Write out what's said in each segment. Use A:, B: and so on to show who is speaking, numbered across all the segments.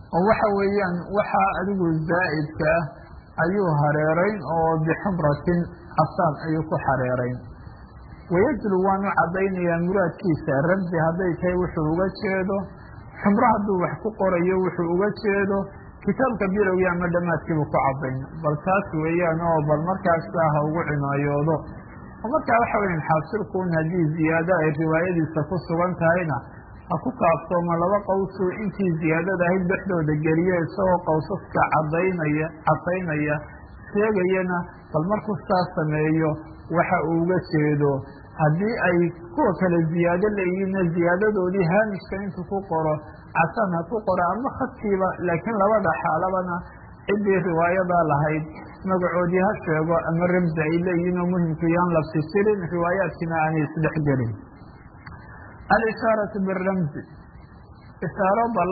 A: oo waxa weeyaan waxaa adigu zaa'idka ah ayuu hareerayn oo bixumratin casaan ayuu ku xareerayn wayajlu waanu caddaynayaa muraadkiisa ramsi hadday tahay wuxuu uga jeedo xumro hadduu wax ku qorayo wuxuu uga jeedo kitaabka bilowgii ama dhammaadkiibu ku caddayn bal taas weeyaan oo bal markaasa ha ugu cinaayoodo oo markaa waxa weyan xaasilkuun haddii ziyaado ay riwaayadiisa ku sugan tahayna ha ku kaaftooma laba qawsu intii ziyaadada ahayd dhexdooda geliya isagoo qawsaska cadaynaya cadaynaya sheegayana bal markuu saas sameeyo waxa uu uga jeedo haddii ay kuwa kale ziyaado leeyihiinna ziyaadadoodii haamishka intuu ku qoro casaan ha ku qoro ama khadkiiba laakiin labada xaalabana ciddii riwaayadaa lahayd magacoodii ha sheego ama ramsi ay leeyihiin oo muhimku yaan la fisirin riwaayaadkiina aanay isdhex gelin alishaaratu biramsi ishaaro bal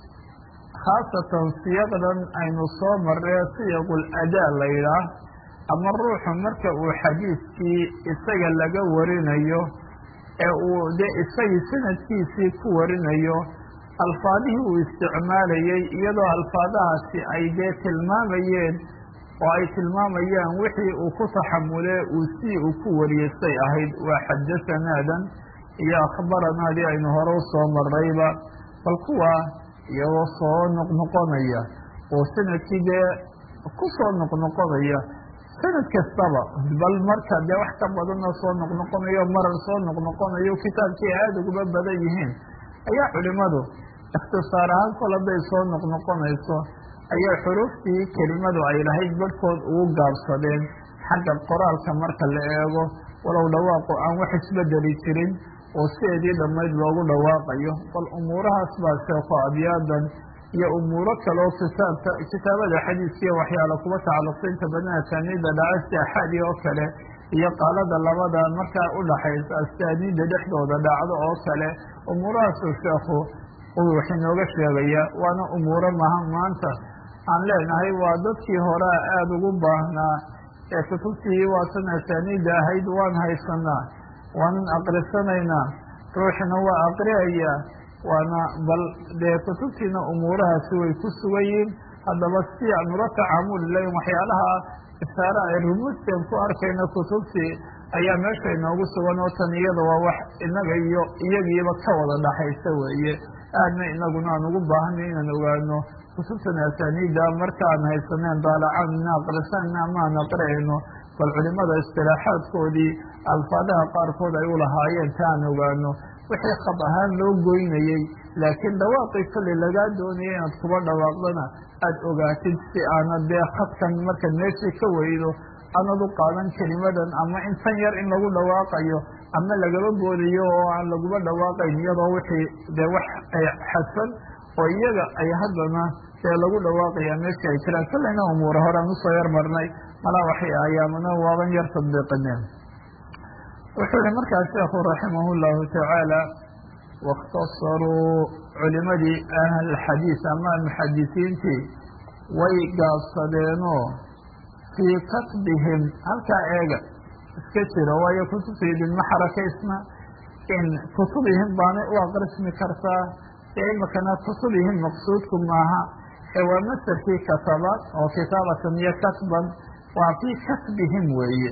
A: khaasatan siyaqdan aynu soo marree siyaqul adaa la yidhaah ama ruuxu marka uu xadiidkii isaga laga warinayo ee uu dee isagii sanadkiisii ku warinayo alfaadihii uu isticmaalayey iyadoo alfaadahaasi ay dee tilmaamayeen oo ay tilmaamayaan wixii uu ku taxamulee uu sii uu ku wariyey say ahayd waa xadasanaadan iyo akhbaranaadii aynu hore u soo marrayba bal kuwa iyagoo soo noqnoqonaya oo sanadkii dee ku soo noqnoqonaya sanad kastaba bal marka dee wax ka badanoo soo noqnoqonayo marar soo noqnoqonayo kitaabkii aada uguba badan yihiin ayaa culimadu ikhtisaar ahaan kol hadday soo noqnoqonayso ayaa xuruuftii kelimadu ay lahayd barhkood ugu gaabsadeen xagga qoraalka marka la eego walow dhawaaqu aan wax isbedeli jirin oo sideedii dhammayd loogu dhawaaqayo bal umuurahaas baa sheeko abyaadan iyo umuuro kaleo kitaabka kitaabada xadiiskiiyo waxyaala kuba tacalluqsa inta badan asaaniidda dhaca si axaadi oo kale iyo qaalada labada markaa udhaxaysa asaaniidda dhexdooda dhacdo oo kale umuurahaasuu sheekhu uu wax inooga sheegaya waana umuuro maha maanta aan leenahay waa dadkii horea aada ugu baahnaa ee kutubtii waatan asaaniidda ahayd waan haysanaa waanan aqrisanaynaa ruuxina waa aqriyayaa waana bal dee kutubtiina umuurahaasi way ku sugan yihiin haddaba si aan ula tacaamuli lahayn waxyaalaha ishaare ay rumuusteen ku arkayna kutubtii ayaa meesha inoogu sugan oo tan iyada waa wax inaga iyo iyagiiba ka wada dhaxaysa weeye aadna inaguna aan ugu baahanay inaan ogaano kutubtan asaaniidda markaan haysaneen daalacaan ina aqrisanna amaan aqriayno bal culimada istilaaxaadkoodii alfaadaha qaarkood ay u lahaayeen ta aan ogaano wixii khad ahaan loo goynayey laakiin dhawaaqii kolley lagaa doonayay inaad kuba dhawaaqdana aada ogaatid si aanad dee khadkan markaad meeshii ka weydo aanad u qaadan kelimadan ama in tan yar in lagu dhawaaqayo ama lagaba boodiyo oo aan laguba dhawaaqayn iyadoo wixii dee wax xadfan oo iyaga ay haddana dee lagu dhawaaqaya meeshii ay jiraan kolleyna umuura horean usoo yar marnay malaa waxay ayaamana waaban yar tadbiiqineen wuxuu yihi markaa sheekhu raximah llahu tacaala waاkhtasaruu culimadii ahlxadiis ama muxadisiintii way gaabsadeenoo fii katbihim halkaa eega iska jiro waayo kutubta idinma xarakaysna in kutubihim baanay u aqrismi kartaa ee imikana kutubihim maqsuudku maaha ee waa masarkii kataba oo kitaabatan iyo katban waa fii katbihim weeye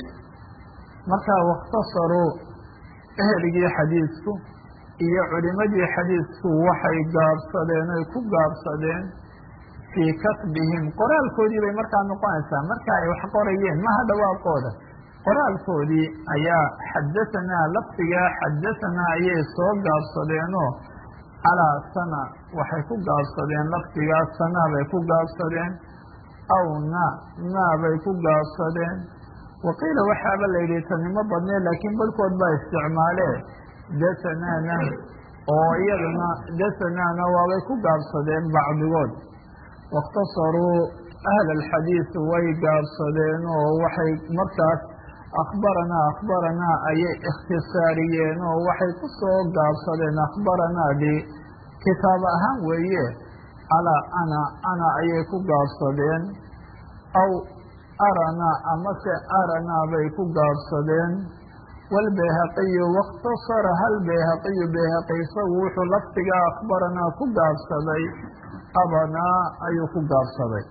A: marka waاkhtasaruu eheligii xadiisku iyo culimadii xadiisku waxay gaabsadeen oy ku gaabsadeen fii katbihim qoraalkoodii bay markaa noqonaysaa marka ay wax qorayeen maha dhawaaqooda qoraalkoodii ayaa xadahanaa lafdigaa xadahanaa ayay soo gaabsadeenoo calaa sana waxay ku gaabsadeen lafdigaa sanaa bay ku gaabsadeen aw na naa bay ku gaabsadeen waqiila waxaaba la yidhi tanimo badnee laakiin barhkood baa isticmaalee dasanaana oo iyaduna dasanaana waabay ku gaabsadeen bacdigood waاkhtasaruu ahla alxadiid way gaabsadeen oo waxay markaas akhbaranaa akhbaranaa ayay ikhtisaariyeen oo waxay ku soo gaabsadeen akhbaranaadii kitaab ahaan weeye calaa ana ana ayay ku gaabsadeen aw aranaa amase aranaa bay ku gaabsadeen wاlbayhaqiyu waاkhtasara hal bayhaqiyu bayhaqi isagu wuxuu lafdigaa akhbaranaa ku gaabsaday abanaa ayuu ku gaabsaday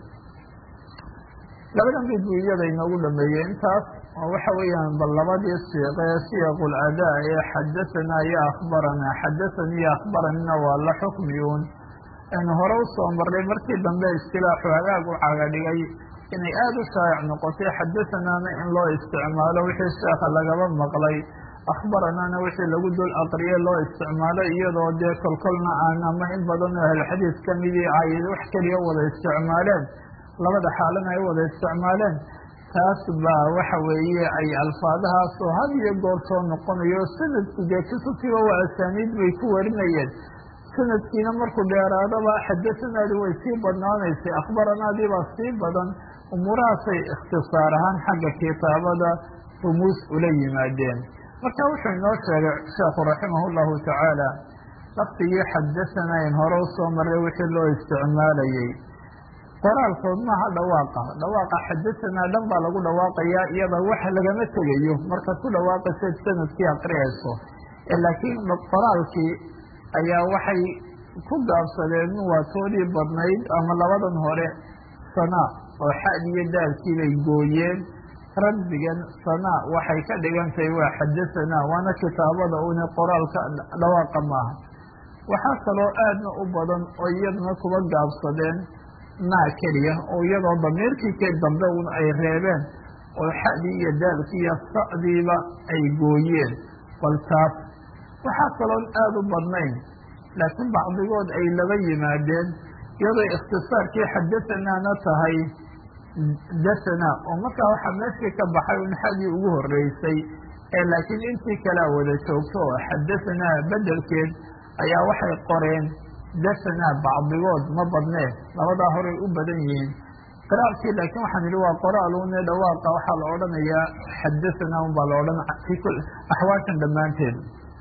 A: labadan bid buu iyada inoogu dhameeyey intaas oo waxa weeyaan bal labadii siiqe siyaqul adaa ee xadahanaa iyo akhbaranaa xadathanii iyo akhbaranina waa la xukmiyuun aynu hore usoo marnay markii dambe istilaaxu hagaag u caga dhigay inay aada u shaayac noqotay xadathanaana in loo isticmaalo wixii sheekha lagaba maqlay akhbaranaana wixii lagu dul aqriye loo isticmaalo iyadoo dee kolkolna aan ama in badan oo ahlxadiis kamidii ay wax keliya wada isticmaaleen labada xaalana ay wada isticmaaleen taas baa waxa weeye ay alfaadahaasoo had iyo goor soo noqonayo sanadku dee kutubtiiba waa asaaniid bay ku warinayeen sanadkiina markuu dheeraadaba xadathanaadi way sii badnaanaysay akhbaranaadii baa sii badan umuurahaasay ikhtisaar ahaan xagga kitaabada rumuus ula yimaadeen marka wuxuu inoo sheegay sheekhu raximah llahu tacaala laftigii xadathana in hore usoo maray wixii loo isticmaalayey qoraalkood maaha dhawaaqa dhawaaqa xadahanaa dhan baa lagu dhawaaqayaa iyada wax lagama tegayo markaad ku dhawaaqaysayd sanadkii aqriyayso laakiin qoraalkii ayaa waxay ku gaabsadeen waatoodii badnayd ama labadan hore sanaa oo xad iyo daalkii bay gooyeen rabbigan sanaa waxay ka dhigantahay waa xadahanaa waana kitaabada une qoraalka dhawaaqa maaha waxaa kaloo aadna u badan oo iyaduna kuba gaabsadeen naa keliya oo iyadoo damiirkii ke dambe un ay reebeen oo xadii iyo daalkii iyo sa'diiba ay gooyeen bal taas waxaa kaloon aada u badnayn laakiin bacdigood ay laba yimaadeen iyadoo ikhtisaarkii xadathanaana tahay dathana oo markaa waxaa meeshii ka baxay un xadii ugu horeysay ee laakiin intii kalea wada joogto oo xadahanaa bedelkeed ayaa waxay qoreen dahanaa bacdigood ma badnee labadaa horay u badan yihiin qiraalkii laakiin waxaan idhi waa qoraalune dhawaaqa waxaa la odhanayaa xadahanaa un baa la odhan axwaashan dhammaanteed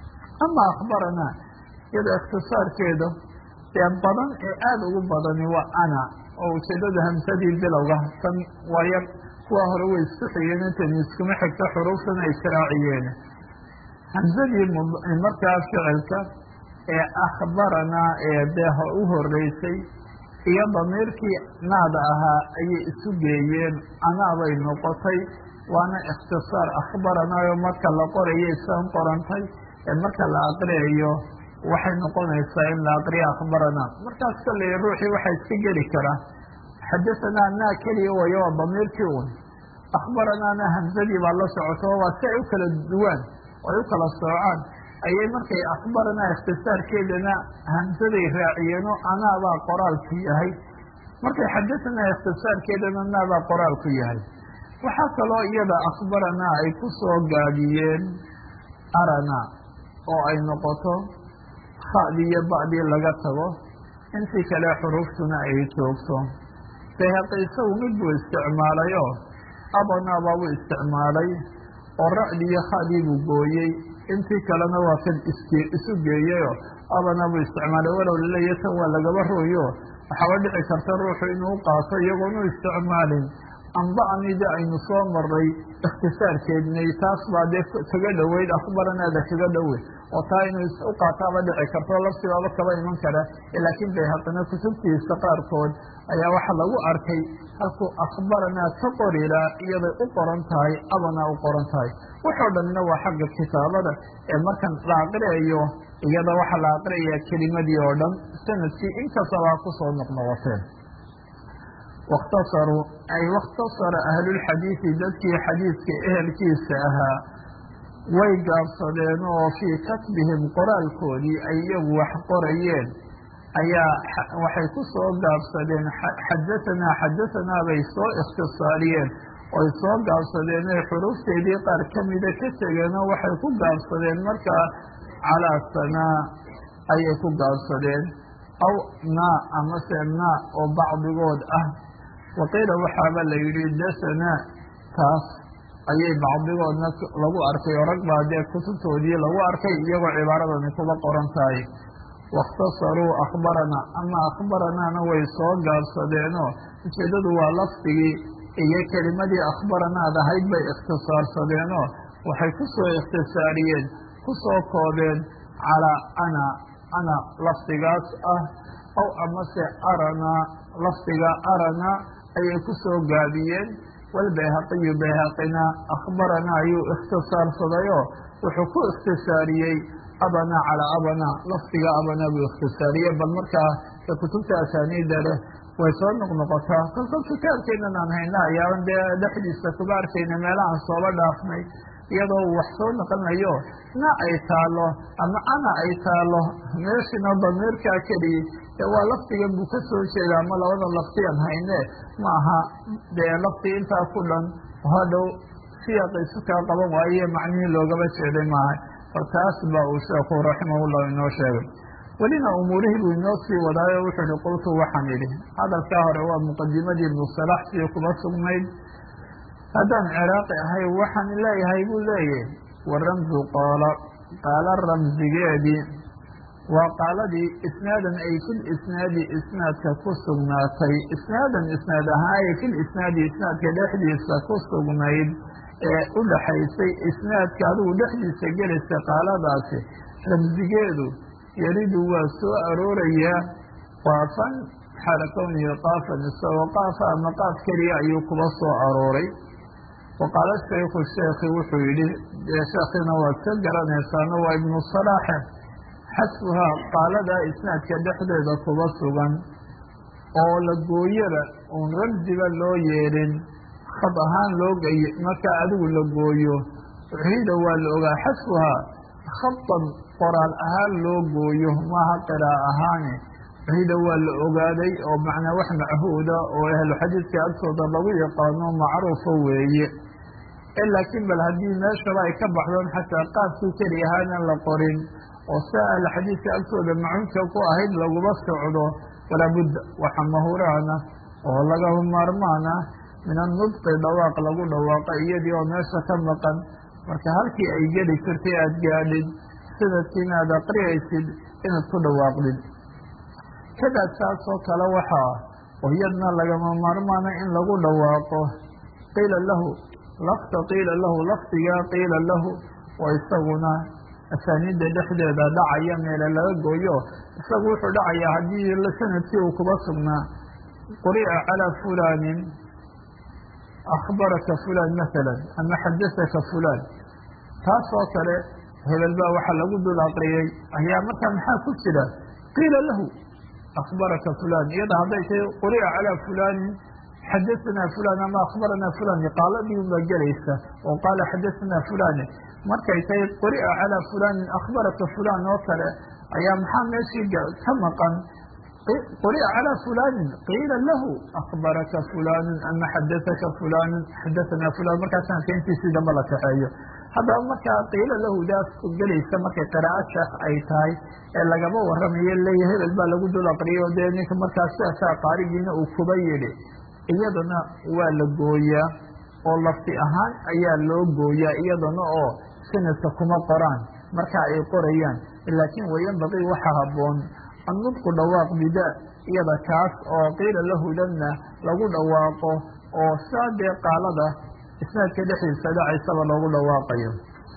A: ama akhbaranaa iyadoo ikhtisaarkeeda dee badan ee aada ugu badani waa ana oo ujeedada hamsadii bilowga tan waa yar kuwa hore way isku xigeen intaynu iskuma xigto xuruuftana ay siraaciyeen hamsadii markaa ficilka ee akhbaranaa ee dee u horeysay iyo damiirkii naada ahaa ayay isu geeyeen anaabay noqotay waana ikhtisaar akhbaranaayo marka la qorayo isaan qorantay ee marka la aqriyayo waxay noqonaysaa in la aqriyo akhbaranaa markaas kalley ruuxii waxaa iska geli karaa xadahanaa naa keliya wayo waa damiirkii un akhbaranaana hamsadii baa la socoto waa si ay u kala duwaan oo ay u kala soocaan ayay markay akhbaranaa ikhtisaarkeedana hamsaday raaciyeenoo anaabaa qoraalku yahay markay xadahanaa ikhtisaarkeedana naabaa qoraalku yahay waxaa kaloo iyada akhbaranaa ay ku soo gaadiyeen arana oo ay noqoto khadii iyo ba'dii laga tago intii kale xuruuftuna ay joogto bayhaqi isagu mid buu isticmaalayoo abanaa baabuu isticmaalay oo ra'dii iyo khadii buu gooyey intii kalena waa kan isu geeyeyoo abanaa buu isticmaalay walow laleeya tan waa lagaba rooyo waxaaba dhici karta ruuxu inuu qaato iyagoonu isticmaalin amba'nida aynu soo maray ikhtisaarkeednay taas baa dee kaga dhoweyd akhbaranaada kaga dhowe oo taa inuu u qaataaba dhici karto lafsibaaba kaba iman kara laakiin bayhaqina kutubtiisa qaarkood ayaa waxaa lagu arkay halkuu akhbaranaa ka qorilaa iyaday u qoran tahay abanaa u qoran tahay waxoo dhanna waa xagga kitaabada ee markan la aqriyayo iyada waxaa la aqriyayaa kelimadii oo dhan sanadkii inkastabaa kusoo noqnoqoteen wakhtasaruu ay wakhtasara ahlulxadiidi dadkii xadiidka ehelkiisa ahaa way gaabsadeen oo fii katbihim qoraalkoodii ay iyagu wax qorayeen ayaa waxay ku soo gaabsadeen xadahanaa xadahanaa bay soo ikhtisaariyeen oy soo gaabsadeen oy xuruufteedii qaar ka mida ka tegeenoo waxay ku gaabsadeen markaa calaa sanaa ayay ku gaabsadeen aw naa amase naa oo bacdigood ah waqiila waxaaba la yidhi dasanaa taas ayay bacdigoodna lagu arkay oo rag baa dee kutubtoodii lagu arkay iyagoo cibaaradani kuba qoran tahay waاkhtasaruu akhbaranaa ama akhbaranaana way soo gaabsadeenoo ujeeddadu waa lafdigii iyo kelimadii akhbaranaad ahayd bay ikhtisaarsadeenoo waxay ku soo ikhtisaariyeen ku soo koobeen calaa ana ana lafdigaas ah ow amase arana lafdiga arana ayay ku soo gaabiyeen walbayhaqiyu bayhaqina akhbarana ayuu ikhtisaarsadayoo wuxuu ku ikhtisaariyey abana calaa abana lafdiga abana buu ikhtisaariyey bal markaa ka kutubta asaaniida leh way soo noqnoqotaa kolkol kitaabkeenan aan hayna ayaaban dee dhexdiisa kuba arkayna meelahaan sooba dhaafnay iyadoo wax soo noqonayo na ay taalo ama ana ay taalo meeshina damiirkaa keliyey dee waa lafdigan buu ka soo jeeda ama labada laftiyan hayne ma aha dee lafdi intaa ku dhan hadhow siyaaqiisu kaa qaban waaye macnihii loogaba jeeday maaha bal taas ba uu sheekhu raximahullah inoo sheegay welina umuurihii buu inoo sii wadaayo wuxuu ihi qultu waxaan idhi hadalkaa hore waa muqadimadii ibnu salax sii kuma sugnayd haddaan ciraaqi ahay waxaan leeyahay buu leeyahy wa ramzu qaala qaala ramsigeedii waa qaaladii isnaadan ay fil isnaadi isnaadka ku sugnaatay isnaadan isnaad ahaaye fil isnaadi isnaadka dhexdiisa ku sugnayd ee u dhaxaysay isnaadka adigu dhexdiisa gelaysa qaaladaasi ramsigeedu yaridu waa soo aroorayaa qaafan xaala kownihi qaafan isagoo qaafa ama qaaf keliya ayuu kuba soo arooray waqaala shaykhu sheekhi wuxuu yidhi dee sheekhiina waad ka garanaysaano waa ibnu salaaxe xasbuhaa qaaladaa isnaadka dhexdeeda kuba sugan oo la gooyaba uun ramsiba loo yeedhin khad ahaan loo gey markaa adigu la gooyo ciida waa la ogaa xasbuhaa khadan qoraal ahaan loo gooyo maaha qiraa ahaane ciida waa la ogaaday oo macnaa wax machuuda oo ahlu xadiidka agtooda lagu yaqaano macruufa weeye laakiin bal haddii meeshaba ay ka baxdoon xataa qaafkii keli ahaana la qorin oo sia ahlu xadiidka agtooda macunka ku ahayd laguma socdo walaa budda waxa mahuraana oo lagama maarmaana min annudqi dhawaaq lagu dhawaaqa iyadii oo meesha ka maqan marka halkii ay geli jirtay aada gaadhid sanadkiina aad aqriyaysid inaad ku dhawaaqdid kadaa saasoo kale waxaa oo iyadna lagama maarmaana in lagu dhawaaqo qiila lahu lafta qiila lahu lafdigaa qiila lahu oo isaguna asaaniidda dhexdeeda dhacaya meele laga gooyo isagu wuxuu dhacayaa haddii sanadkii uu kuba sugnaa quri'a calaa fulaanin akhbaraka fulaan masalan ama xadasaka fulaan taas oo kale hebel baa waxaa lagu dul aqriyey ayaa markaa maxaa ku jira qiila lahu akhbaraka fulaan iyada hadday tahay quri'a calaa fulaanin xadasanaa fulaan ama akhbaranaa fulaan qaaladii unbaa gelaysa oo qaala xadasanaa fulane markay tahay quri'a calaa fulaanin akhbaraka fulaan oo kale ayaa maxaa meeshii ka maqan quri'a calaa fulaanin qiila lahu akhbaraka fulaanu ama xadasaka fulaanu xadasanaa fulaan markaa sanadka intiisii damba la kaxeeyo haddaba markaa qiila lahu daas gelaysa markay qiraa'o sheekh ay tahay ee lagama waramayo leeya hebel baa lagu dul aqriyay oo dee ninka markaa siaasaa qaarigiina uu kuba yidhi iyadana waa la gooyaa oo lafti ahaan ayaa loo gooyaa iyadana oo sanadka kuma qoraan marka ay qorayaan laakiin wayanbaqii waxa habboon annudqu dhawaaq bida iyada kaas oo qiila lahudanna lagu dhawaaqo oo saa dee qaalada isnaadka dhexdiisa dhacaysaba loogu dhawaaqayo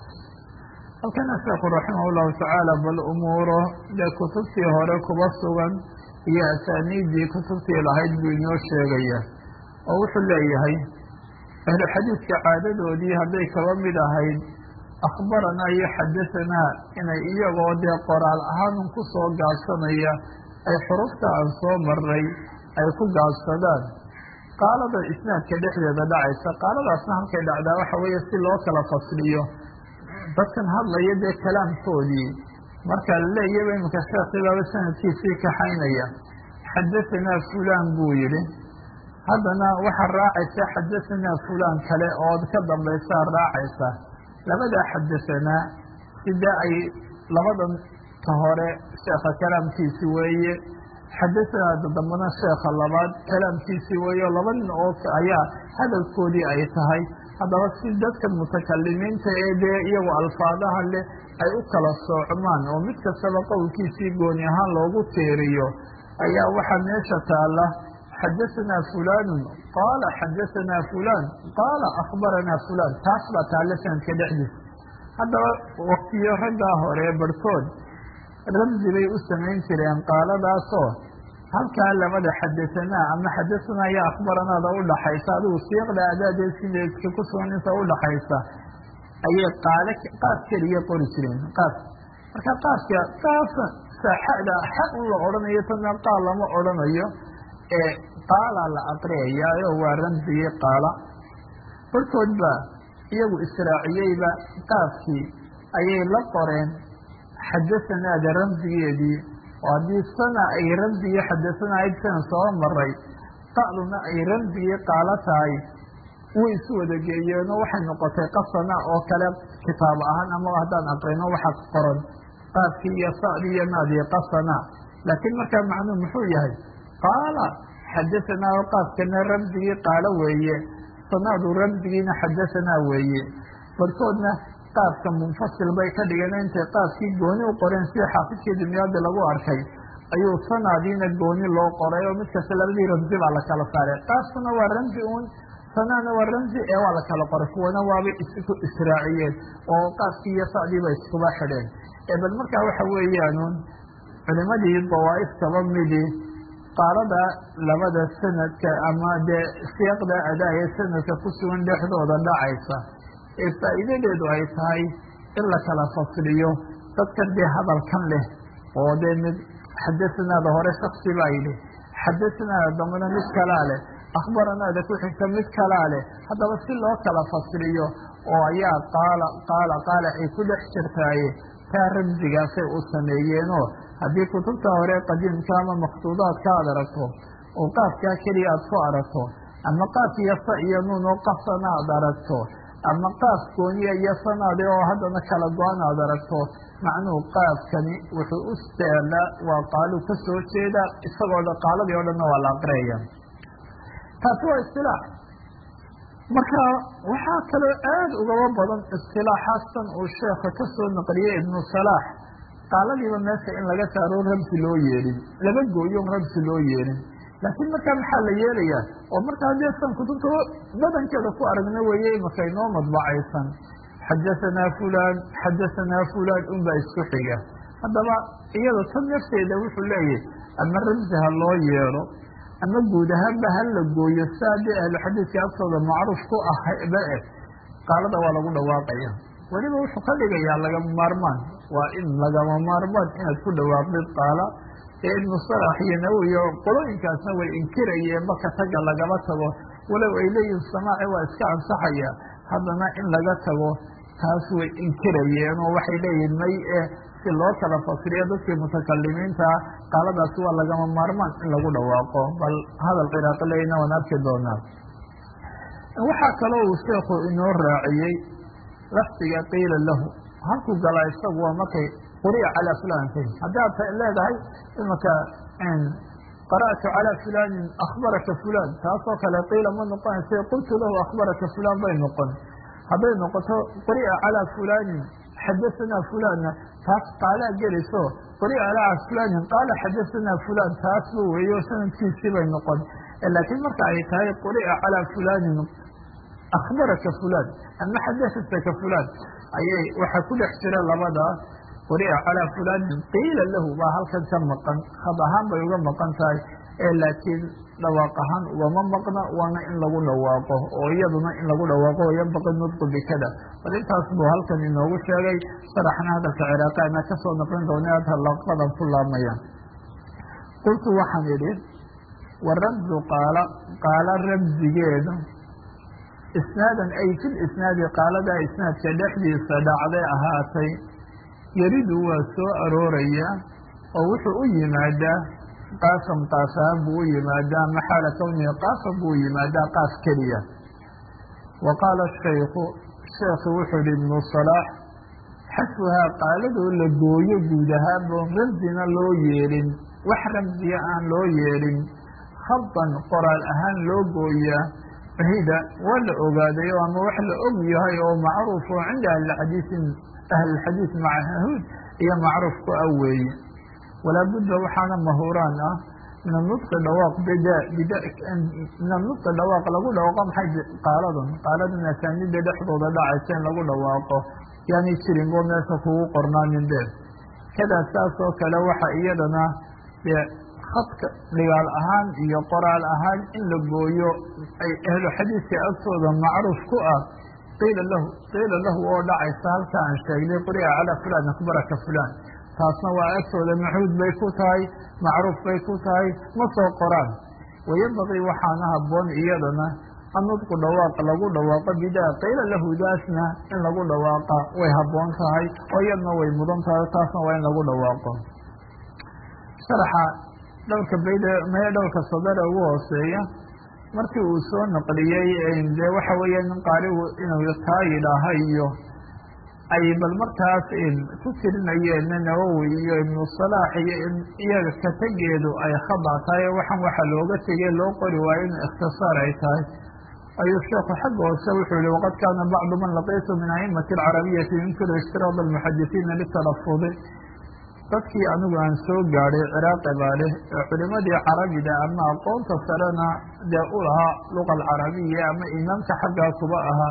A: halkana sheekhu raximah llahu tacaala bal umuuro dee kutubtii hore kuba sugan iyo asaaniiddii kutubtii lahayd buu inoo sheegaya oo wuxuu leeyahay ahlu xadiidka caadadoodii hadday kaba mid ahayd akhbaranaa iyo xadasanaa inay iyagoo dee qoraal ahaanun ku soo gaabsanaya ay xurufta aan soo maray ay ku gaabsadaan qaalada isnaadka dhexdeeda dhacaysa qaaladaasna halkay dhacdaa waxa weeye si loo kala fasliyo dadkan hadlaya dee kalaamkoodii marka la leeyaba iminka sheekhibaaba sanadkiisii kaxaynaya xadasanaa fulaan buu yidhi haddana waxaa raacaysa xadasanaa fulaan kale oo ka dambaysaa raacaysa labadaa xadasanaa sidaa ay labadan ka hore sheekha kalaamkiisi weeye xadasanaa dambana sheekha labaad kalaamkiisi weeye oo laba nin oo ayaa hadalkoodii ay tahay haddaba si dadka mutakalimiinta ee dee iyagu alfaadaha leh ay u kala soocmaan oo mid kastaba qowlkiisii gooni ahaan loogu teeriyo ayaa waxaa meesha taala xadasanaa fulaanun qaala xadasanaa fulaan qaala akhbaranaa fulaan taas baa taalla sanadka dhexdiisa haddaba waktiyo raggaa hore barhkood ramsi bay u samayn jireen qaaladaasoo halkaa labada xadasanaa ama xadasanaa iyo akhbaranaada udhaxaysa adigu siiqda adaadee sideedka ku sugan inta udhaxaysa ayay qaale qaas keliya qori jireen qaas marka qaaska qaasa saaxada xa un la odhanayo tana qaal lama odhanayo ee qaala la aqriyayaayo waa ramsigii qaala barkood ba iyagu israaciyeyba qaaskii ayay la qoreen xadasanaada ramsigeedii oo haddii sana ay ramsigii xadasana ayd sana soo maray qa'duna ay ramsigii qaalo tahay way isu wada geeyeenoo waxay noqotay qasana oo kale kitaab ahaan ama haddaan aqrino waxaa qoran qaadkii iyo sa'dii iyo naadii qasana laakiin markaa macnuu muxuu yahay qaala xadasanaa oo qaadkana ramsigii qaalo weeye sanaadu ramsigiina xadasanaa weeye barkoodna qaadka munfasil bay ka dhigeen intay qaadkii gooni u qoreen sida xaafidkii dunyaada lagu arkay ayuu sanaadiina gooni loo qoray oo mid kasta labadii ramsi baa la kala saaray qaadkuna waa ramsi uun sanaana waa ramsi ee waa la kala qoray kuwana waabay isku israaciyeen oo qaadkii iyo sacdiiba iskuba xidheen ee bal markaa waxa weeyaanuun culimadii dawaa'if kaba midii qaalada labada sanadka ama dee siyaaqda adaa ee sanadka ku sugan dhexdooda dhacaysa ee faa'iidadeedu ay tahay in la kala fasliyo dadkan dee hadalkan leh oo dee mid xadasanaada hore shaksi baa yidhi xadasanaada dambana mid kalaa leh akhbaranaada ku xigta mid kalaa leh haddaba si loo kala fasliyo oo ayaa qaala qaala qaala ay ku dhex jirtaaye taa ramsigaasay u sameeyeenoo haddii kutubta hore qadiimka ama maktuudaadka aad aragto oo qaafkaa keliya aad ku aragto ama qaaf iyo sa iyo nuun oo qasana aad aragto ama qaaf gooniya iyo sanaade oo haddana kala go-an aad aragto macnuhu qaafkani wuxuu u staalaa waa qaalu ka soo jeeda isagoo dhan qaaladii o dhanna waa la aqriyaya taasi waa istilaax marka waxaa kaloo aada ugaba badan istilaaxaastan uu sheekha ka soo naqliyey ibnu salaax qaaladiiba meesha in laga saaro ramsi loo yeelin laba gooyo ramsi loo yeelin laakiin markaa maxaa la yeelayaa oo markaa dee san kutubta badankeeda ku aragna weeye imaka inoo madbacaysan xadasanaa fulan xadasanaa fulan unbaa isku xiga haddaba iyada tan nafteeda wuxuu leeyahy ama ramsi ha loo yeelo ama guud ahaanba ha la gooyo saa dee ahluxadiidka agtooda macruuf ku ahba eh qaalada waa lagu dhawaaqaya weliba wuxuu ka dhigayaa lagama maarmaan waa in lagama maarmaan inaad ku dhawaaqdid qaala ee ibnu salax iyo nawowi oo qolooyinkaasna way inkirayeen marka taga lagaba tago walow ay leeyihin samaaci waa iska ansaxaya haddana in laga tago taas way inkirayeen oo waxay leeyihin may eh si loo kala fasriyo dadkii mutakalimiintaa qaaladaasi waa lagama maarmaan in lagu dhawaaqo bal hadal ciraaqi leyna waan arki doonaa waxaa kaloo uu sheekhu inoo raaciyey lafdiga qiila lahu halkuu galaa isagu waa markay quri'a calaa fulankay haddaad leedahay imaka qara'tu calaa fulanin akhbaraka fulan taasoo kale qiila ma noqonaysa qultu lahu akhbaraka fulan bay noqon hadday noqoto quri'a calaa fulanin xadasanaa fulanna taas qaalaa geliso quri'a calaa fulanin qaala xadasanaa fulan taasba weeyo sanadkiisii bay noqon laakiin marka ay tahay quri'a calaa fulanin akhbaraka fulan ama xadahataka fulan ayay waxaa ku dhex jira labada quri'a calaa fulanin qiila lahu baa halkan ka maqan had ahaan bay uga maqan tahay ee laakiin dhawaaq ahaan ugama maqna waana in lagu dhawaaqo oo iyaduna in lagu dhawaaqo oo yanbaqi nudqu bikada bal intaas buu halkan inoogu sheegay sharaxna hadalka ciraaqi ana kasoo naqlin doona ad halaqadan ku laamayaan qultu waxaan idhi wa ramzu qaala qaala ramzigeedu isnaadan ay fil isnaadi qaaladaa isnaadka dhexdiisa dhacday ahaatay yaridu waa soo arooraya oo wuxuu u yimaadaa qaasam qaasahaan buu u yimaadaa maxaala kawnihi qaasam buu yimaadaa qaas keliya wa qaala shaykhu sheekhu wuxuu yihi ibnu salaax xasbuhaa qaaladoo la gooyo guud ahaanbo ramsina loo yeelin wax ramsiya aan loo yeelin khadan qoraal ahaan loo gooyaa fahida waa la ogaadayo ama wax la og yahay oo macruuf oo cinda ahlixadiisin ahlilxadiid macahuud iyo macruuf ku ah weeye walaa budda waxaana mahuuraan ah min anudqi dhawaaq bida bida min anudqi dhawaaq lagu dhawaaqo maxay qaaladan qaaladan asaanida dhexdooda dhacaysa in lagu dhawaaqo yaani jirin boo meesha kugu qornaanin dheer kadaa saas oo kale waxa iyadana dee khadka dhigaal ahaan iyo qoraal ahaan in la gooyo ay ahlu xadiidka agtooda macruuf ku ah qiila lahu qiila lahu oo dhacaysa halka aan sheegnay quri'a calaa fulaan akbaraka fulaan taasna waa agtooda maxuud bay ku tahay macruuf bay ku tahay ma soo qoraan wayambaqii waxaana habboon iyadana annudqu dhawaaq lagu dhawaaqo bidaa qiila lahu daasna in lagu dhawaaqa way habboon tahay oo iyadna way mudan tahay taasna waa in lagu dhawaaqo sharaxa dhowrka bayd maya dhowrka sadare ugu hooseeya markii uu soo naqliyey dee waxa weeya nin qaarigu inuu taa yidhaaha iyo ay bal markaas ku tirinayeen nawowi iyo ibnu salaax iyo in iyaga katageedu ay khada tahay waxaan waxa looga tegey loo qori waayo in ikhtisaar ay tahay ayuu sheekhu xagga hoose wuxuu yihi waqad kaana bacdu man laqiitu min aimati alcarabiyati yunkiru ishtiraad almuxadisiina litalafudi dadkii anigu aan soo gaadhay ciraaqi baa leh ee culimadii carabida ama aqoonta sarena dee u lahaa luqa alcarabiya ama imaamka xaggaa kuba ahaa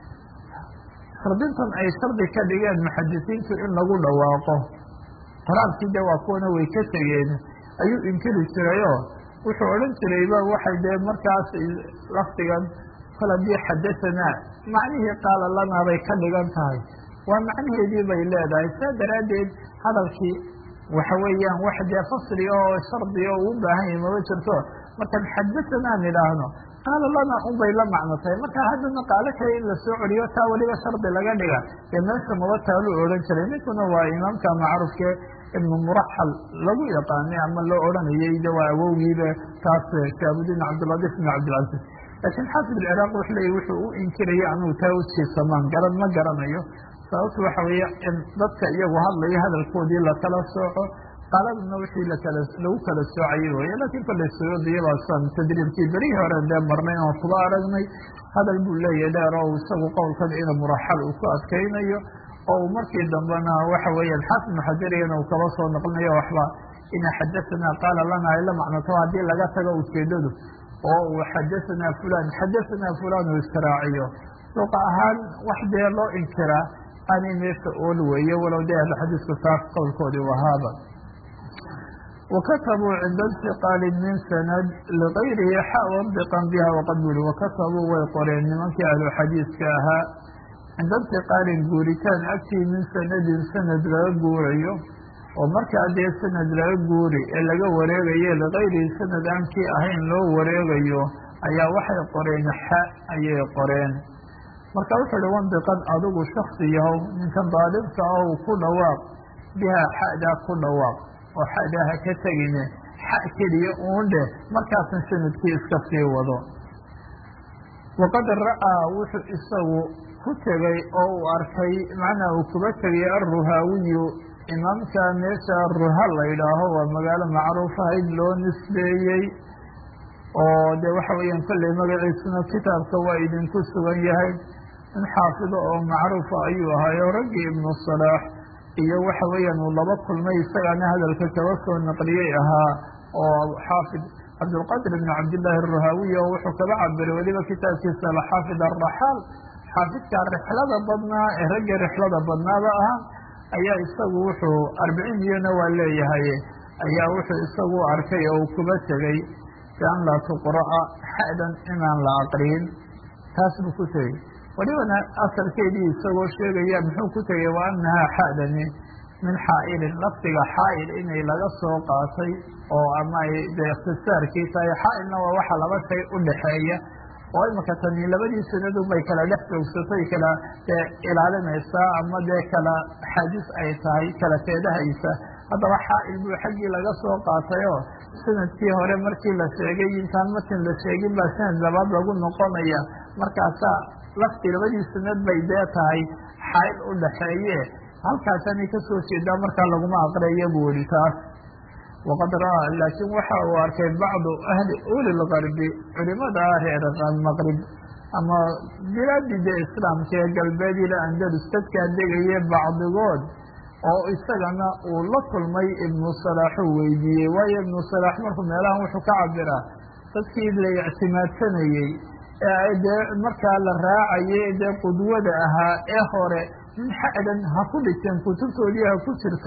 A: shardintan ay shardi ka dhigeen muxadisiintu in lagu dhawaaqo qoraalkii de waa kuwana way ka tegeen ayuu inkiri jirayoo wuxuu odhan jirayba waxay dee markaas lafdigan kol haddii xadatanaa macnihii qaala lanaa bay ka dhigan tahay waa macnaheedii bay leedahay saa daraaddeed hadalkii waxa weeyaan wax dee fasli oo shardi oo uu baahan yahay mama jirto markaan xadatanaa nidhaahno qaala lana un bay la macno tahay marka haddana qaalo kale in lasoo celiyo taa weliba shardi laga dhiga dee meesha maba taalu odhan jiray ninkuna waa imaamka macruufke ibnu muraxal lagu yaqaanay ama loo odhanayay de waa awowgiiba taas shaabudiin cabdiladiif ibn cabdilcaziz laakiin xaafid alciraaq wuxu leeyay wuxuu u inkiraya anugu taa ujiisamaan garan ma garanayo sababtu waxa weeye in dadka iyagu hadlayo hadalkoodii lakala sooco qaladuna wixii lakala lagu kala soocayay weye laakiin kollay suyuudiyabaasan tadriibkii berihii hore dee marnay oon kuba aragnay hadal buu leeyahay dheer oo isagu qowlkan ina muraxal uu ku adkaynayo oo uu markii dambena waxa weeye xaafid muxajariyana uu kaba soo noqlinayo waxba ina xadatanaa qaala lana ay la macnoto haddii laga tago ujeedadu oo uu xadatanaa fulan xadatanaa fulan uu israaciyo luqa ahaan wax dee loo inkiraa aanay meesha ool weeye walow dee ahlu xadiisku taas qowlkoodii u ahaaba wakatabuu cinda intiqaali min sanad ligayrihi xawandiqan biha waqad buli wakatabuu way qoreen nimankii ahlu xadiiska ahaa cinda intiqaalin guuritaan agtii min sanadin sanad laga guurayo oo markaa dee sanad laga guuri ee laga wareegayo ligayrihi sanad aan kii ahayn loo wareegayo ayaa waxay qoreen xa ayay qoreen marka wuxuu uhi wandiqan adigu shaksi yahow ninkan daalibka ah ku dhawaaq bihaa xadaa ku dhawaaq oo xadaa ha ka tegine xa keliya uun dheh markaasan sanadkii iska sii wado waqad ra'aa wuxuu isagu ku tegay oo uu arkay macnaa uu kuba tegay alruhaawiyu imaamka meesha ruha la yidhaaho waa magaalo macruuf ahayd loo nisbeeyey oo de waxa weeyaan kolley magaciisuna kitaabka waa idinku sugan yahay in xaafido oo macruufa ayuu ahaayo raggii ibnu salaax iyo waxa weeyaan uu laba kulmay isagaana hadalka kaba soo naqliyey ahaa oo xaafid cabdulqadir ibn cabdillaahi aruhaawiy oo wuxuu kaba cabiray weliba kitaabkiisa alxaafid alraxaal xaafidka rixlada badnaa ee raggii rixlada badnaaba ahaa ayaa isagu wuxuu arbiciin iyona waa leeyahay ayaa wuxuu isagu arkay oo uu kuba tegey bian laa tuqra'a xa'dan inaan la aqriyin taas buu ku tegey welibana asalkeedii isagoo sheegaya muxuu ku tegey wa anahaa xa'dani min xaa'ilin lafdiga xaa'il inay laga soo qaatay oo ama ay dee ikhtisaarkii tahay xaa'ilna waa waxa laba shay u dhexeeya oo imika tani labadii sanadu bay kala dhex joogsatay kala dee ilaalinaysaa ama dee kala xaadis ay tahay kala teedahaysa haddaba xaa'il buu xaggii laga soo qaatayoo sanadkii hore markii la sheegay intaan markin la sheegin baa sanad labaad lagu noqonaya markaasaa lafti labadii sanad bay dee tahay xaa'il u dhaxeeye halkaasanay kasoo jeedaa markaa laguma aqreeya buu yihi taas waqad ra'aa laakiin waxa uu arkay bacdu ahli uli lgarbi culimada reer maqrib ama bilaadii dee islaamka ee galbeed ila andalus dadkaa degaye bacdigood oo isagana uu la kulmay ibnu salaaxuu weydiiyey waayo ibnu salaax markuu meelahan wuxuu ka cabiraa dadkii la ictimaadsanayey ee dee markaa la raacayay dee qudwada ahaa ee hore min xa'dan ha ku dhigteen kutubtoodii ha ku jirto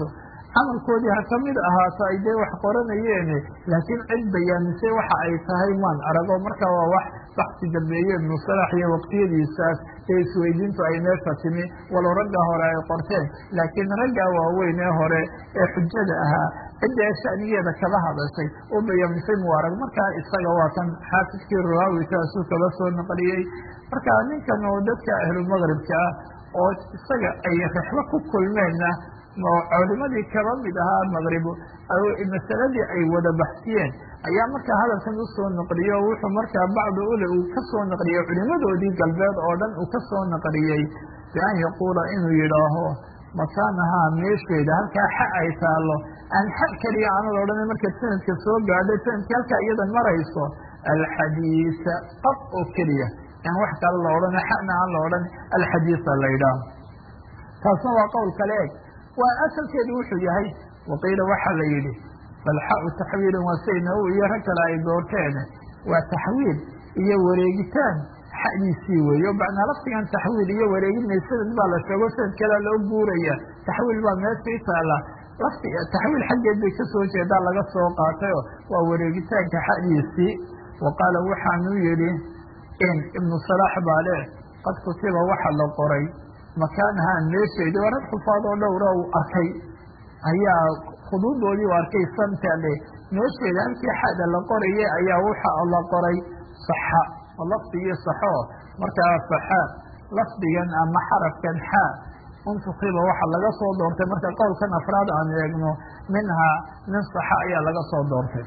A: camalkoodii ha kamid ahaato ay dee wax qoranayeene laakiin cid bayaamisay waxa ay tahay maan arago marka waa wax baxsi dambeeye ibnu salax iyo waqtiyadiisaas ee isweydiintu ay meesha timi walow ragga hore ay qorteen laakiin raggaa waaweyn ee hore ee xujada ahaa cidda ee shanigeeda kaba hadashay oo bayaamisay mu arag markaa isaga waa kan xaafidkii ruwaawi taasuu kaba soo naqliyey marka ninkan oo dadka ahlulmaqribka ah oo isaga ay rexlo ku kulmeenna culimadii kaba mid ahaa maqribu masaladii ay wada baxsiyeen ayaa markaa hadalkan usoo naqliyey oo wuxuu markaa bacdu ule uu kasoo naqliyey culimadoodii galbeed oo dhan uu kasoo naqliyey bian yaquula inuu yidhaaho makaanahaa meesheeda halkaa xa ay taalo aan xa keliya aanad odhan markaad sanadka soo gaadhay sanadka halkaa iyada marayso alxadiisa qab oo keliya aan wax kale la odhan xana aan la odhan alxadiisa la yidhaaho taasna waa qowl kale eg waa asalkeedu wuxuu yahay waqiila waxaa la yidhi falxau taxwiilun waa say nawowi iyo rag kale ay doorteen waa taxwiil iyo wareegitaan xadiisii weeyo macnaa laftigan taxwiil iyo wareegina sanad baa la sheego sanad kalea loo guuraya taxwiil baa meeshii taala lafti taxwiil xaggeed bay kasoo jeedaa laga soo qaatayo waa wareegitaanka xadiisii wa qaala waxaanu yidhi in ibnu salaax baa le qad kutiba waxa la qoray makaanaha meesheedi waa rag xufaad oo dhowra uu arkay ayaa khuduudoodii u arkay santale meesheeda halkii xada la qoraye ayaa waxa la qoray saxa oo lafdigii saxo markaa saxa lafdigan ama xarafkan xa untukiba waxa laga soo doortay marka qowlkan afraad aan eegno minhaa min saxa ayaa laga soo doortay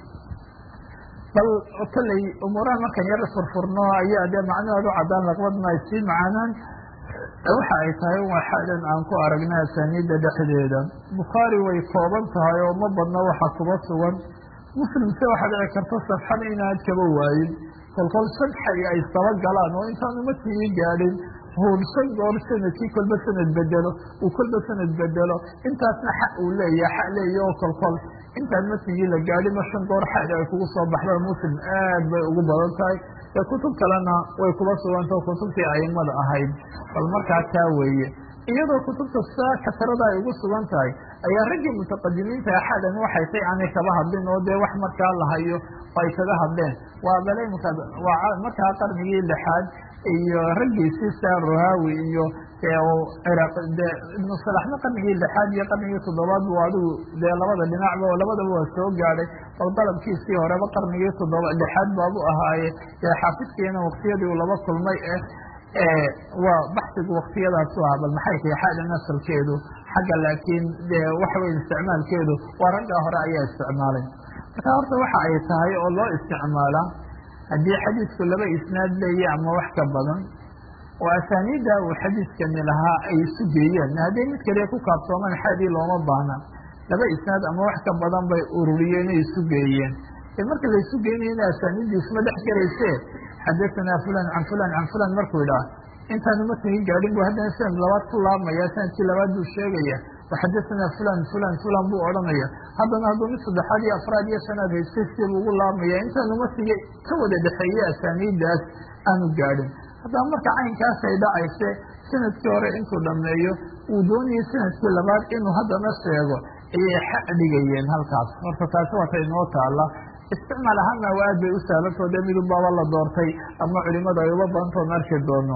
A: bal kolley umuuraha markan yar furfurno ayaa dee macnaheedu cadaan laqbadna ay sii macaanaan waxa ay tahay waa xadan aan ku aragna asaniida dhexdeeda bukhaari way kooban tahay oo ma badno waxa kuba sugan muslimse waxaa dhici karta safxada inaad kaba waayin kolkol sadxay ay saba galaan oo intaan umatigii gaadhin huursan goor sanadkii kolba sanad bedelo uu kolba sanad bedelo intaasna xa uu leeyaha xa leeya oo kolkol intaan matigii la gaadhin ma shan goor xada ay kugu soo baxdaan muslim aad bay ugu badan tahay ee kutub kalena way kuba sugantao kutubtii aimada ahayd bal markaa taa weeye iyadoo kutubta saa kasarada ay ugu sugan tahay ayaa raggii mutaqadimiinta axadan waxay tay aanay kaba hadlin oo dee wax markaa la hayo oo ay kaga hadleen waa bale waa markaa qarnigii lixaad iyo raggiisii saa ruhaawi iyo ciraaq de ibnu salaxna qarnigii lixaad iyo qarnigii toddobaad bu adigu dee labada dhinacba oo labadaba waa soo gaadhay bal dalabkiisii horeba qarnigii toddoba lixaad baabu ahaaye dee xaafidkiina waktiyadii uu laba kulmay eh waa baxsigu waktiyadaasu ah bal maxay tahay xaadan asalkeedu xagga laakiin dee waxa weya isticmaalkeedu waa raggaa hore ayaa isticmaalay marka horta waxa ay tahay oo loo isticmaalaa haddii xadiidku laba isnaad leeya ama wax ka badan oo asaaniidda uu xadiidkani lahaa ay isu geeyeen hadday mid kaliya ku kaabsoomaan xadii looma baahna laba isnaad ama wax ka badan bay ururiyeen ay isu geeyeen ee marka la isu geynayana asaaniiddi isma dhex garayse xadatanaa fulan can fulan can fulan markuu idhaah intaanu matnigii gaadhin bu haddana sanad labaad ku laabmaya sanadkii labaad buu sheegaya waxadatanaa fulan fulan fulan buu odhanaya haddana hadduu mid saddexaad iyo afraad iyo shanaad haystay siibuu ugu laabmaya intaanu matnigi ka wada dhexeeye asaaniiddaas aanu gaadhin haddaba marka caynkaas ay dhacayse sanadkii hore intuu dhameeyo uu doonayay sanadkii labaad inuu haddana sheego ayay xa dhigayeen halkaas horta taasi waata inoo taala isticmaal ahaana waa aad bay u sahlanto dee midunbaaba la doortay ama culimadu ay uba badantoon arki doono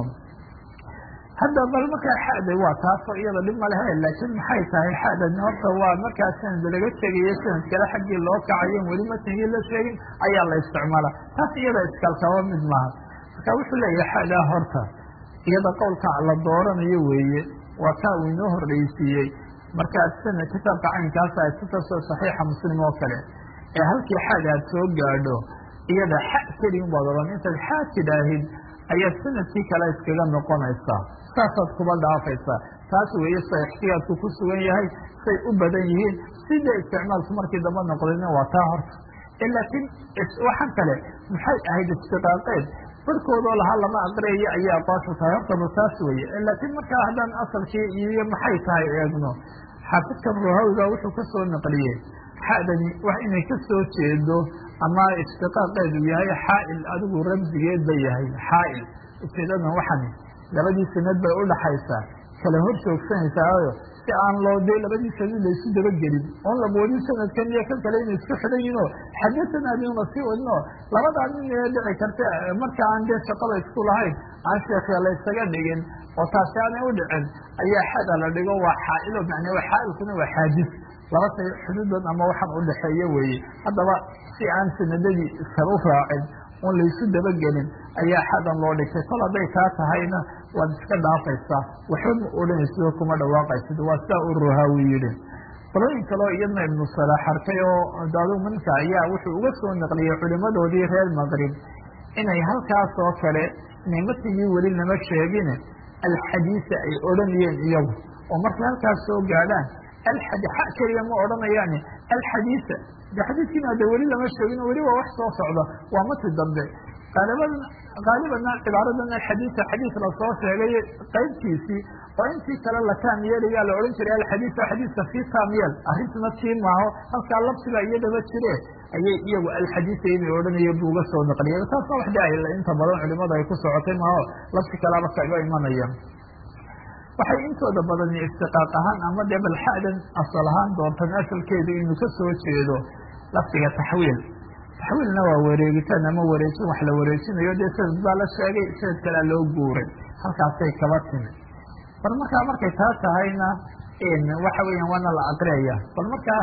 A: hadda bal markaa xada waa taasoo iyada dhib ma lehe laakiin maxay tahay xadan horta waa markaa sanad laga tegayo sanad kale xaggii loo kacayo weli matnigii la sheegin ayaa la isticmaala taas iyada iskalkaba mid maaha marka wuxuu leeyahay xadaa horta iyada qowlka la dooranayo weeye waa kaa uu inoo horreysiiyey markaad sanad kitaabka caynkaas aad ku kasoo saxiixa muslim oo kale ee halkii xaad aad soo gaadho iyada xa kelin baad odhan intaad xaa tidhaahid ayaad sanadkii kale iskaga noqonaysaa saasaad kuba dhaafaysaa taas weeye sa ixtiyaadku ku sugan yahay say u badan yihiin sida isticmaalku markii damba noqdayna waa taa horta laakiin waxaan kale maxay ahayd istiqaaqeed barkoodoo lahaa lama aqriyayo ayaa aqoonsha tahay hortaba taas weeye laakiin markaa haddaan asalkii iyo maxay tahay eegno xaafidkan ruhawiga wuxuu ka soo naqliyey xadani wax inay ka soo jeedo ama istiqaaqeedu yahay xaail adigu ramsigeed ba yahay xaail ujeedadan waxani labadii sanad bay udhaxaysaa kala hor joogsanaysaao si aan loo dee labadii sanad laysu dabagelin oon laboodin sanadkan iyo kan kale inay isku xidhan yihin oo xadathana adina sii wadin oo labadaa nin ee dhici karta marka aan dee shaqada isku lahayn aan sheekya laysaga dhigin oo taasi aanay u dhicin ayaa xada la dhigo waa xaailo macnaa waa xaailkuna waa xaadis laba say xuduudood ama waxaan u dhexeeya weeye haddaba si aan sanadadii iskala u raacin oon laysu dabagelin ayaa xadan loo dhigtay kol hadday taa tahayna waad iska dhaafaysaa waxba ma odhanaysido kuma dhawaaqaysid waa sidaa u ruhaawi yidhi qolooyin kaleo iyadna ibnu salaax arkay oo daduminka ayaa wuxuu uga soo naqliyey culimadoodii reer maqrib inay halkaas oo kale inay matigii weli lama sheegin alxadiisa ay odhanayeen iyagu oo markay halkaas soo gaadhaan alxadi xa keliya ma odhanayaani alxadiisa de xadiiskiina de weli lama sheegin weli waa wax soo socda waa mati dambe qaaliban qaalibana cibaaradan alxadiisa xadiis lasoo sheegay qaybtiisii oo intii kale la taam yeelayaa la odhan jiray alxadiisa xadiiska sii taam yeel arrintuna tii maaho halkaa labsiba iyadaba jire ayay iyagu alxadiisa inay odhanaya buu uga soo naqliyay taasna wax de inta badan culimada ay ku socotay maaho labsi kalaba kaga imanaya waxay intooda badani istiqaaq ahaan ama dee balxadan asal ahaan doontan asalkeedu inuu ka soo jeedo lafdiga taxwiil taxwiilna waa wareegitaan ama wareejin wax la wareejinayo dee sanad baa la sheegay sanad kalea loo guuray halkaasay kaba timi bal markaa markay taa tahayna waxa weeyaan waana la aqriyaya bal markaa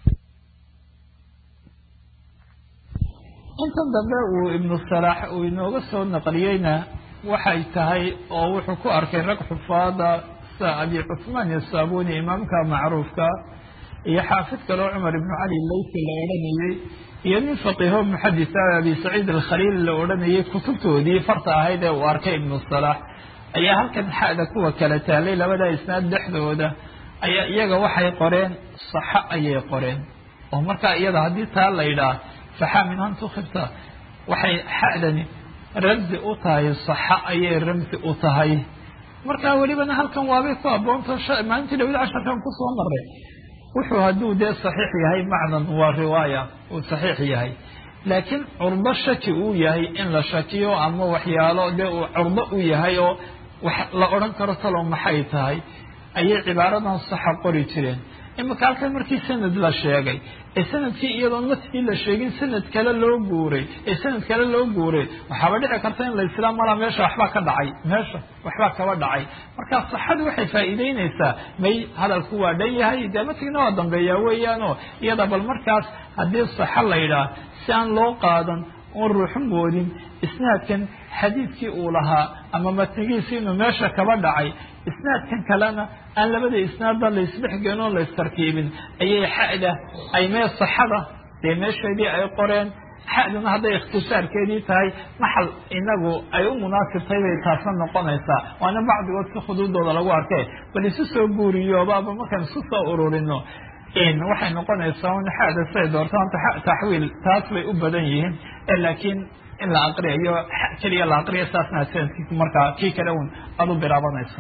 A: intan dambe uu ibnu salaax uu inooga soo naqliyeyna waxay tahay oo wuxuu ku arkay rag xufaada sida abi cuثmaan isabuni imaamka macruufka iyo xaafid kaleo cumar ibnu cali laysi la odhanayey iyo nin faqiho muxadisa abi saciid alkhaliil la odhanayay kutubtoodii farta ahayd ee uu arkay ibnu salaax ayaa halkan xada kuwa kala taalay labada isnaad dhexdooda ayaa iyaga waxay qoreen saxo ayay qoreen oo markaa iyada haddii taa la yidhaah saxa min an tukhibta waxay xadani ramsi u tahay saxa ayay ramsi u tahay markaa welibana halkan waabay ku aboonto maalintii dhawid casharkan kusoo maray wuxuu hadduu dee saxiix yahay macnan waa riwaaya uu saxiix yahay laakiin curdo shaki uu yahay in la shakiyo ama waxyaalo dee uu curdo u yahay oo wax la odhan karo talow maxay tahay ayay cibaaradan saxa qori jireen imika halkan markii sanad la sheegay ee sanadkii iyadoon matigii la sheegin sanad kale loo guuray ee sanad kale loo guuray waxaaba dhici karta in la islaam malaa meesha waxbaa ka dhacay meesha waxbaa kaba dhacay marka saxadu waxay faa'iideynaysaa may hadalku waa dhan yahay dee matigna waa dambeeyaa weeyaanoo iyada bal markaas haddii saxa la yidhaah si aan loo qaadan oon ruuxu moodin isnaadkan xadiidkii uu lahaa ama matnigiisi inuu meesha kaba dhacay isnaadkan kalena aan labada isnaadba laysdhexgelin oo laystarkiibin ayay xada ay mee saxada dee meesheedii ay qoreen xaduna hadday ikhtisaarkeedii tahay maxal inagu ay u munaasibtay bay taasna noqonaysaa waana bacdigood si khuduudooda lagu arkay bal isu soo guuriyoobaaba markaan isku soo ururino waxay noqonaysaa un xada siday doorto anta taxwiil taas bay u badan yihiin laakiin in la aqriyayo keliya la aqriya saasna sanadkii markaa kii kale un aad u bilaabanayso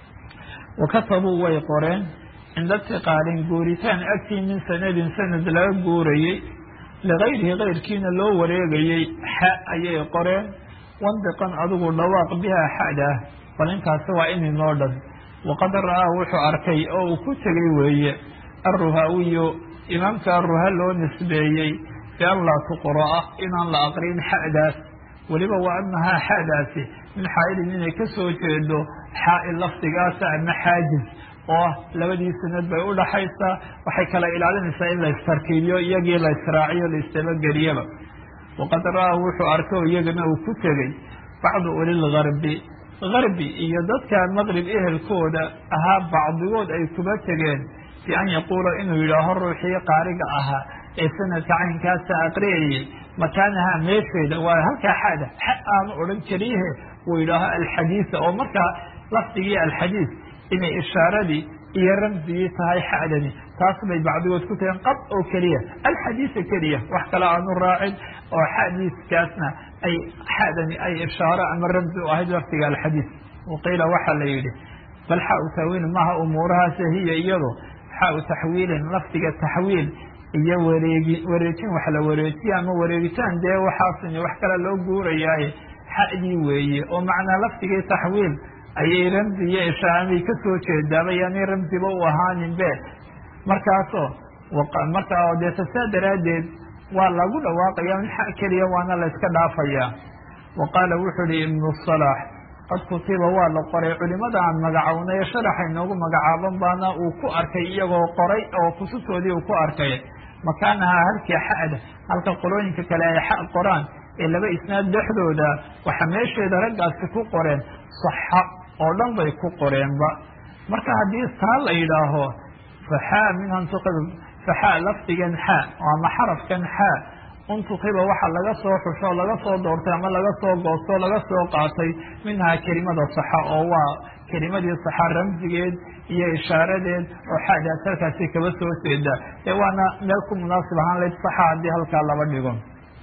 A: wakatabuu way qoreen cinda tiqaalin guuritaan agtii min sanadin sanad laga guurayey ligayrihi kayrkiina loo wareegayey xa ayay qoreen wandiqan adigu dhawaaq bihaa xadah bal intaasi waa ininoo dhan waqad ra'aa wuxuu arkay oo uu ku tegay weeye alruhaawiyu imaamka aruha loo nisbeeyey bian laa tuqra'a inaan la aqrin xadaas weliba wa anahaa xadaasi min xaailin inay ka soo jeedo xaail lafdigaasa ama xaajiz oo labadii sanad bay u dhaxaysaa waxay kala ilaalinaysaa in la istarkiibiyo iyagii la israaciyo la isdabageliyaba waqad ra'aa wuxuu arkay oo iyagana uu ku tegey bacdu ulilgarbi garbi iyo dadka maqrib ehelkooda ahaa bacdigood ay kuba tegeen bi an yaquula inuu yidhaaho ruuxii qaariga ahaa ee sanadka caynkaasa aqriyayay makaanaha meesheeda waa halkaa xada xa aanu odhan keliyahe uu yidhaaho alxadiisa oo markaa lafdigii alxadiis inay ishaaradii iyo ramsigii tahay xadani taas bay bacdigood ku tageen qad oo keliya alxadiisa keliya wax kale aanu raacin oo xadiiskaasna ay xadani ay ishaaro ama ramsi u ahayd lafdiga alxadiis waqiila waxaa la yidhi bal xau tawiil maha umuurahaase hiya iyado xau taxwiilin lafdiga taxwiil iyo wareegi wareejin wax la wareejiya ama wareegitaan dee waxaasn wax kale loo guurayaaye xadii weeye oo macnaa lafdigii taxwiil ayay ramzi iyo ishaamay kasoo jeedaaba yaanay ramziba u ahaanin be markaasoo markaa deeta saa daraaddeed waa lagu dhawaaqaya min xa keliya waana la iska dhaafaya wa qaala wuxuu ihi ibnu salaax qad kutiba waa la qoray culimada aan magacownay ee sharaxa inoogu magacaaban baana uu ku arkay iyagoo qoray oo kutubtoodii uu ku arkay makaanahaa halkii xada halka qolooyinka kale ay xa qoraan ee laba isnaad dhexdooda waxaa meesheeda raggaasi ku qoreen saxa oo dhan bay ku qoreenba marka haddii taa la yidhaaho faxaa minhan tuqib faxaa lafdigan xaa ama xarafkan xaa untukiba waxa laga soo xusho laga soo doortay ama laga soo goosto laga soo qaatay minhaa kelimada saxa oo waa kelimadii saxa ramsigeed iyo ishaaradeed oo xaadaas halkaasi kaba soo jeeda ee waana meel ku munaasib ahaan layd saxa haddii halkaa laba dhigo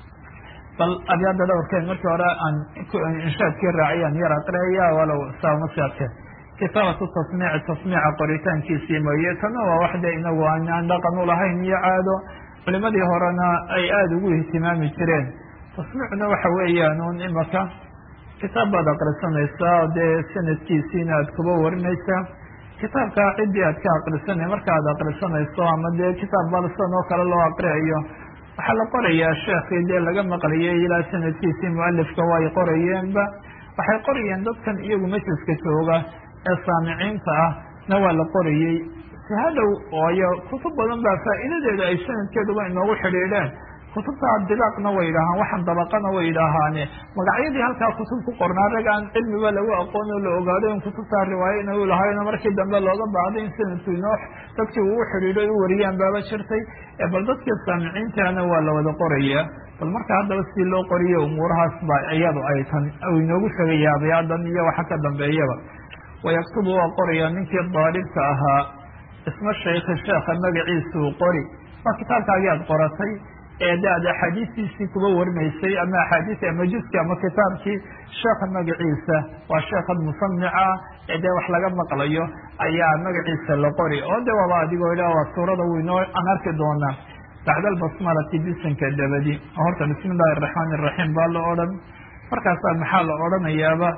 A: bal abyaada dhowrkeed markii hore aan inshaadkii raaciyaan yar aqreeya walow saamasaadke kitaabatu tasmiici tasmiica qoritaankiisii mooye tana waa waxde inagu aan dhaqan u lahayn iyo caado culimadii horena ay aada ugu ihtimaami jireen tasmiicuna waxa weeyaan un imaka kitaab baad aqrisanaysaa dee sanadkiisiina aad kuba warinaysaa kitaabka ciddii aad ka aqrisanay marka aad aqrisanayso ama dee kitaab balsan oo kale loo aqriayo waxaa la qorayaa sheekii dee laga maqlayay ilaa sanadkiisii mualifka way qorayeenba waxay qorayeen dadkan iyagu majliska jooga ee saamiciinta ah na waa la qorayey si hadhow ooyo kutub badan baa faa'iidadeeda ay sanadkeeduba inoogu xidhiidheen kutubta dilaaqna way yidhaahaan waxaan dabaqana way yidhaahaane magacyadii halkaa kutub ku qornaa rag aan cilmiba lagu aqoon oo la ogaado in kutubtaa riwaayo inay u lahayno markii dambe looga baahday in sanadku inoo dadkii uu xidhiidho u wariyaan baaba jirtay bal dadkii saamiciintana waa la wada qorayaa bal marka haddaba si loo qoriyo umuurahaas ba iyadu ay tan inoogu sheegaya abyaadan iyo waxa ka dambeeyaba wayaktubu waa qorayaa ninkii daalibka ahaa isma shaykhi sheekha magaciisuu qori waa kitaabkaagii aad qoratay ee de ad axaadiistiisii kuba warinaysay ama axaadiis ama juski ama kitaabkii sheekha magaciisa waa sheekhan musamica ee dee wax laga maqlayo ayaa magaciisa la qori oo de waaba adigoo ila waa suurada winoo aan arki doonaa bacda albasmalati bisinka dabadi oo horta bismi illahi araxmaan iraxiim baa la odhan markaasaa maxaa la odhanayaaba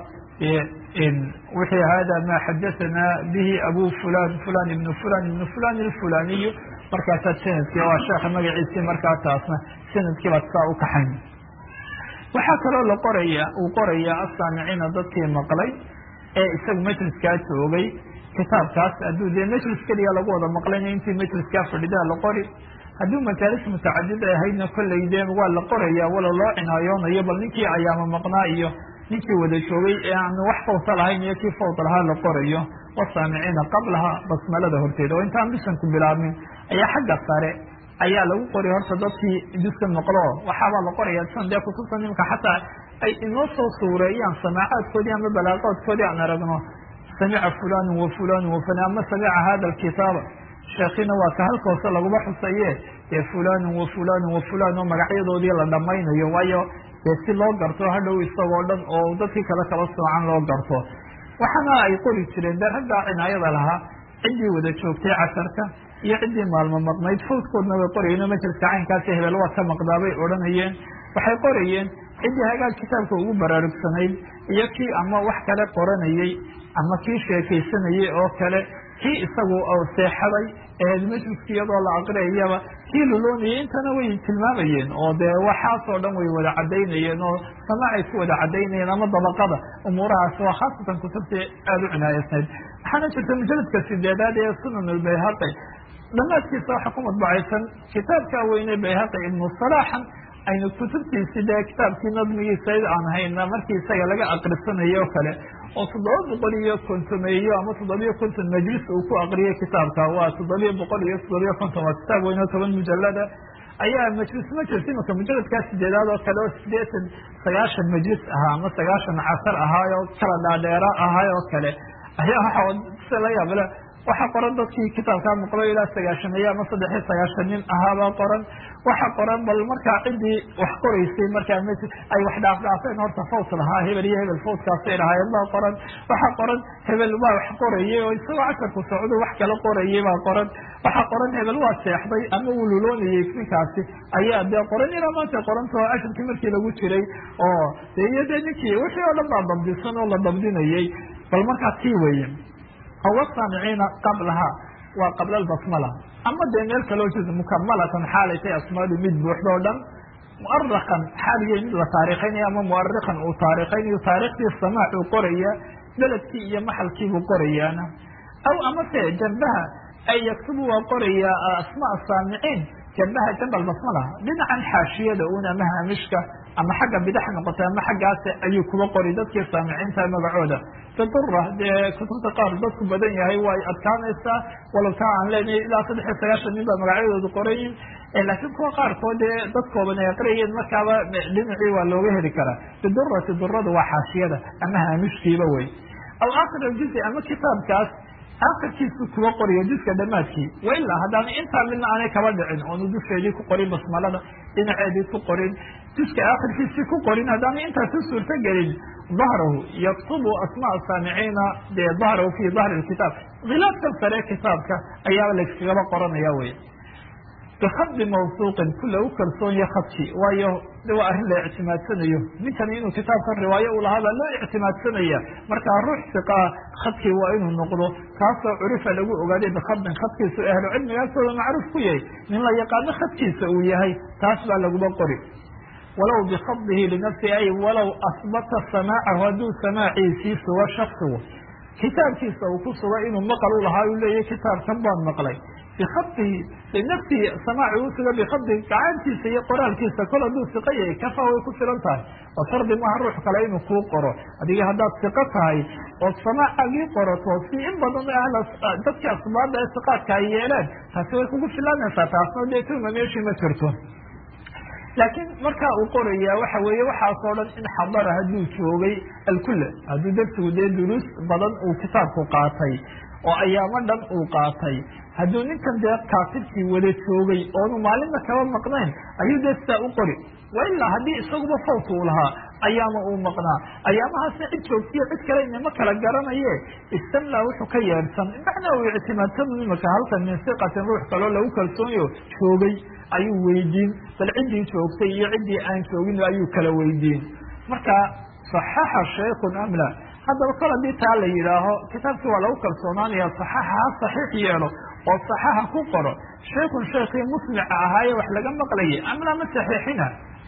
A: wixii hada ma xadahanaa bihi abu fulan fulan ibnu fulan ibnu fulan ilfulaniyu markaasaa sanadkii waa sheekha magaciisii markaa taasna sanadkii baad saa u kaxayn waxaa kaloo la qoraya uu qorayaa asaamiciina dadkii maqlay ee isagu majliskaa joogay kitaabkaas hadduu dee majlis keliya lagu wada maqlayna intii majliskaa fadhidaa la qori hadduu majaalis mutacadid ay ahaydna kolley dee waa la qoraya walo loo cinaayoonayo bal ninkii ayaama maqnaa iyo ninkii wada joogay ee aan wax fawta lahayn iyo kii fawt lahaa la qorayo wasaamiciina qablaha basmalada horteeda oo intaan bisanku bilaabmin ayaa xagga sare ayaa lagu qori horta dadkii duska maqlo waxaabaa la qoraya san dee kutubta nimka xataa ay inoo soo suureeyaan samaacaadkoodii ama balaaqoodkoodii aan aragno samica fulanu wa fulanu wa fulan ama samica hada alkitaaba sheekina waa ka halka hoose laguma xusaye dee fulanu wa fulanu wa fulan oo magacyadoodii la dhamaynayo waayo dee si loo garto hadhow isagoo dhan oo dadkii kale kala soocan loo garto waxaana ay qori jireen dee raggaa cinaayada lahaa ciddii wada joogtay casarka iyo ciddii maalmo maqnayd fawdkoodna way qorayeen oo majliska caynkaasi hebel waa ka maqdaa bay odhanayeen waxay qorayeen ciddii hagaag kitaabka ugu baraarugsanayd iyo kii ama wax kale qoranayey ama kii sheekaysanayey oo kale kii isagu seexaday eed majliska iyadoo la aqriyayaba kii luloonayay intana way tilmaamayeen oo dee waxaasoo dhan way wada cadaynayeen oo samaacay ku wada cadaynayeen ama dabaqada umuurahaas waa khaasatan kutubtii aada u cinaayaysnayd waxaana jirta mujaladka sideedaad ee sunan albayhaqi dhamaadkiisa waxa ku madbacaysan kitaabka weyne bayhaqi ibnu salaaxan aynu kutubtiisi dee kitaabkii nadmigiisa aan hayna markii isaga laga aqrisanayo o kale oo toddoba boqol iyo kontomeeyo ama toddobiyo konton majlis uu ku aqriyay kitaabka waa toddobiyo boqol iyo toddobiyo konton waa kitaab weyne o toban mujalada ayaa majlis majlis imaka mujaladkaa sideedaad oo kale oo sideetan sagaashan majlis ahaa ama sagaashan casar ahaay oo kala dhaadheera ahaay oo kale ayaa waxa si la yaabale waxaa qoran dadkii kitaabkaa maqlo ilaa sagaashameeye ama saddex iyo sagaashan nin ahaabaa qoran waxa qoran bal markaa ciddii wax qoraysay markaa m ay wax dhaafdhaafeen horta fawt lahaa hebel iyo hebel fawtkaasay lahaayeen baa qoran waxaa qoran hebel waa wax qorayay oo isagoo casharku socdo wax kala qorayay baa qoran waxaa qoran hebel waa seexday ama uu luloonayay ninkaasi ayaa dee qoran ilaa maanta qorantao casharkii markii lagu jiray oo de iyo dee ninkii wixii oo dhan baa dabdisan oo la dabdinayay bal markaa tii weeye aw saamiciina qablaha waa qabla albasmala ama dee meel kaloo jeeda mukamalatan xaalay tay asmaadu mid buuxdo o dhan muarakan xaaligay mid la taarikhaynayo ama muarikan uu taarikhaynayo taarikhtii samaac uu qoraya beledkii iyo maxalkiibuu qorayaana aw amase jambaha ay yaktubu waa qoraya asmaa saamiciin jambaha jamba albasmala dhinacan xaashiyada un ama haamishka ama xagga bidax noqotay ama xaggaas ayuu kuba qori dadkii saamiciinta magacooda bidura dee kutubta qaar dadku badan yahay way adkaanaysaa walow taa aan leenahay ilaa saddex iyo sagaashan nin baa magacyadoodu qorayin laakiin kuwa qaarkood dee dadkooban ay aqriyeen markaaba dhinacii waa looga heli karaa bidurati duradu waa xaashiyada ama haamishkiiba wey aw akhir aljuzi ama kitaabkaas akhirkiisu kuwa qoriyo juska dhamaadkii wailaa haddaana intaa midna aanay kaba dhicin oonu dusheedii ku qorin basmalada dhinaceedii ku qorin juska akhirkiisii ku qorin haddaana intaas u suurto gelin dahrahu yaktubu asmaa saamiciina dee dahrahu fi dahri kitaab khilaafkan sare kitaabka ayaa layskagaba qoranaya wey bikadi mawsuuqin ku lagu kalsoonya khadki waayo de waa arrin la ictimaadsanayo ninkani inuu kitaabkan riwaayo u lahaa baa loo ictimaadsanaya markaa ruux siqaa khadkii waa inuu noqdo kaasoo curifa lagu ogaaday bikadin khadkiisu ahlu cilmiga agtooda macruuf ku yahay nin la yaqaano khadkiisa uu yahay taas baa laguba qori walow bikadihi linafsi ay walow asbata samaacahu hadduu samaaciisii sugo shaksigu kitaabkiisa uu ku suga inuu maqal u lahaa uu leeyahy kitaabkan baan maqlay bikadihi linafsihi samaaci uu suga bikadihi gacantiisa iyo qoraalkiisa kol hadduu siqo yahay kafa way ku filan tahay oo shardi maaha ruux kale inuu kuu qoro adiga haddaad siqo tahay ood samaacagii qorato si in badan ahla dadkii asbaada ee siqaadka ay yeeleen taasi way kugu filanaysaa taasna dee tuma meeshii ma jirto laakiin markaa uu qoraya waxa weeye waxaasoo dhan in xadara hadduu joogay alkula hadduu darsigu dee duruus badan uu kitaabku qaatay oo ayaamo dhan uu qaatay hadduu ninkan dee kaatibkii wada joogay oonu maalinna kaba maqnayn ayuu dee sidaa u qori wailaa haddii isaguba fawt uu lahaa ayaama uu maqnaa ayaamahaasna cid joogtiyo cid kale inama kala garanaye istamlaa wuxuu ka yeedhsan macnaa uu ictimaadsanu imaka halkan min siqatin ruux kaloo lagu kalsoonyo joogay ayuu weydiin bal ciddii joogtay iyo ciddii aan joogin ayuu kala weydiin marka saxaxa shaykun amla haddaba kol haddii taa la yidhaaho kitaabkii waa lagu kalsoonaanaya saxaxa ha saxiix yeelo oo saxaxa ku qoro shaykun shaykii musmica ahaaye wax laga maqlayay amla ma saxiixina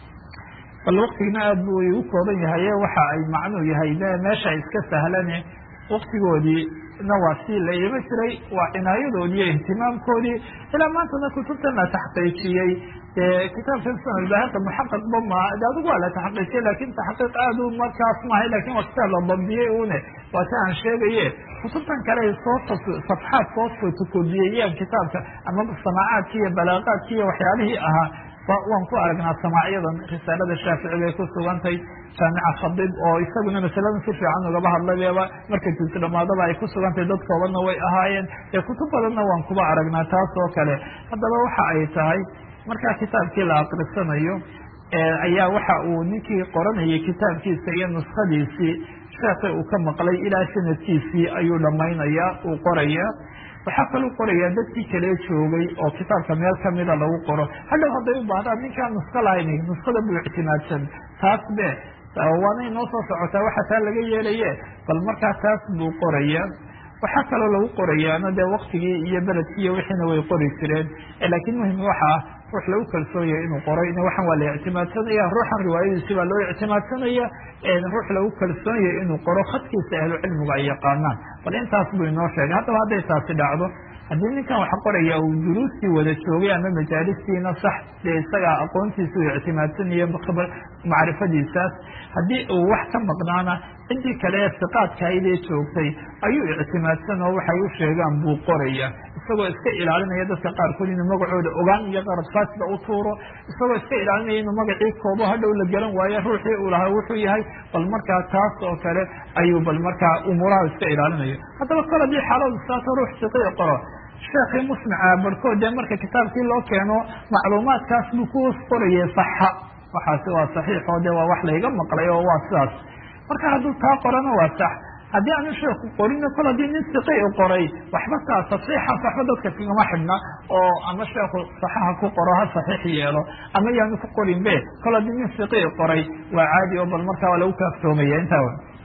A: bal waktigina aad buu igu kooban yahaye waxa ay macnuu yahay meesha iska sahlane waktigoodii na waa sii la iima jiray waa cinaayadoodii iyo ihtimaamkoodii ilaa maantana kutubtan la taxqiijiyey kitaabkan sanadbahaka muxaqaqba ma de adigu waa la taxqiijiyey lakin taxqiiq aad u markaas maahay lakin waa kitaab la dabdiyey une waa si aan sheegaye kutubtan kale ay soo safxaad soo fotokodiyeyaan kitaabka ama samaacaadki iyo balaaqaadki iyo waxyaalihii ahaa waan ku aragnaa samacyadan risaalada shaafici bay ku sugantay jaamica khadib oo isaguna masaladan si fiican ugaba hadlayba markay tusi dhamaadaba ay ku sugantay dad koobanna way ahaayeen ee kutub badanna waan kuba aragnaa taas oo kale haddaba waxa ay tahay markaa kitaabkii la akrisanayo ayaa waxa uu ninkii qoranayay kitaabkiisa iyo nuskadiisii sheekhi uu ka maqlay ilaa sanadkiisii ayuu dhamaynaya uu qoraya waxaa kaluu qorayaa dadkii kale joogay oo kitaabka meel kamida lagu qoro hadhow hadday u baahdaan ninkaan nusko lahayn nuskada buu ictimaadsan taas be waanay noo soo socotaa waxa taa laga yeelaye bal markaa taas buu qoraya waxaa kaloo lagu qorayaana dee waktigii iyo beledkii iyo wixiina way qori jireen laakiin muhim waxa ah ruux lagu kalsoonyahay inuu qoray in waxan waa la ictimaadsanaya ruuxan riwaayadiisi baa loo ictimaadsanaya ruux lagu kalsoonyahay inuu qoro khadkiisa ahlu cilmiga ay yaqaanaan bal intaas buu inoo sheegay haddaba hadday taasi dhacdo haddii ninkan wax qoraya uu duruustii wada joogay ama majaalistiina sax dee isagaa aqoontiisa u ictimaadsanaya macrifadiisaas haddii uu wax ka maqnaana ciddii kale ee siqaadkahaydee joogtay ayuu ictimaadsan oo waxay u sheegaan buu qoraya isagoo iska ilaalinaya dadka qaarkood inuu magacooda ogaan iyo qarabsaasida u tuuro isagoo iska ilaalinaya inuu magacii koobo hadhow la garan waayo ruuxii uu lahaa wuxuu yahay bal markaa taas oo kale ayuu bal markaa umuuraha iska ilaalinayo haddaba kol haddii xaaladu saato ruux siqii qoro sheekii musmica barhkood dee marka kitaabkii loo keeno macluumaadkaas buu ku qorayay saxa waxaasi waa saxiix oo de waa wax layga maqlay oo waa sidaas marka hadduu taa qorana waa sax haddii aanu sheeku qorino kol haddii nin siqi u qoray waxba taa tasxiixaas waxba dadka kagama xidhna oo ama sheeku saxaha ku qoro ha saxiix yeelo ama yaanu ku qorin be kol haddii nin siqi qoray waa caadi oo bal markaa waa lagu kaaftoomaya intaa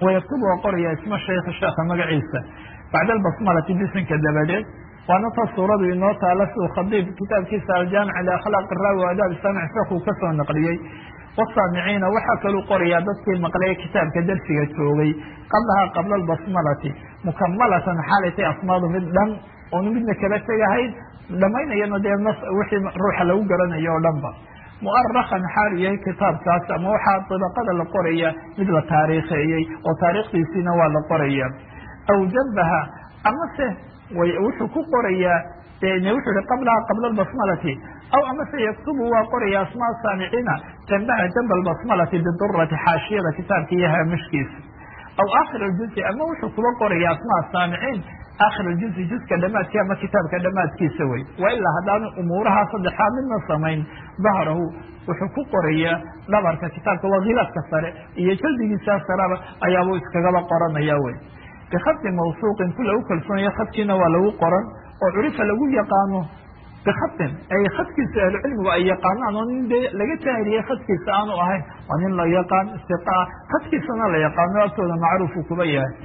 A: wayaktubu waa qoraya isma shaykh sheekha magaciisa bacda albasmalati bisinka dabadeed waana ta suuradu inoo taala siduu khadiib kitaabkiisa aljaamic liakhlaaq raawi o adaab saamic sheekuu kasoo naqliyey wasaamiciina waxaa kaluu qorayaa dadkii maqlay kitaabka dersiga joogay qablahaa qabla albasmalati mukamalatan xaalaytay asmaadu mid dhan oonu midna kala tegahayn dhamaynayana dee nas wixii ruuxa lagu garanayo o dhan ba mu'arakan xaal yahay kitaabkaas ama waxaa dabaqada la qoraya mid la taariikheeyey oo taariikhdiisiina waa la qoraya aw jabaha amase wuxuu ku qorayaa wuxuu ihi qablaha qabla albasmalati aw amase yaktubu waa qoraya asmaa saamiciina jambaha jamba albasmalati bidurati xaashiyada kitaabka iyo haamishkiisa aw akhir aljuzi ama wuxuu kuba qoraya asmaa saamiciin akhir aljuzi juska dhamaadkii ama kitaabka dhamaadkiisa wey wa ilaa haddaanu umuuraha saddexaad midna samayn dahrahu wuxuu ku qorayaa dhabarka kitaabka waa khilaafka sare iyo jaldigiisa saraba ayaabuu iskagaba qoranaya wey bikadi mawsuuqin ku lagu kalsoonaya khadkiina waa lagu qoran oo curifa lagu yaqaano bikadin ay khadkiisa ahlucilmigu ay yaqaanaan oo nin dee laga taahiriyey khadkiisa aanu ahayn waa nin la yaqaan istiqaa khadkiisana la yaqaano agtooda macruufu kuba yahay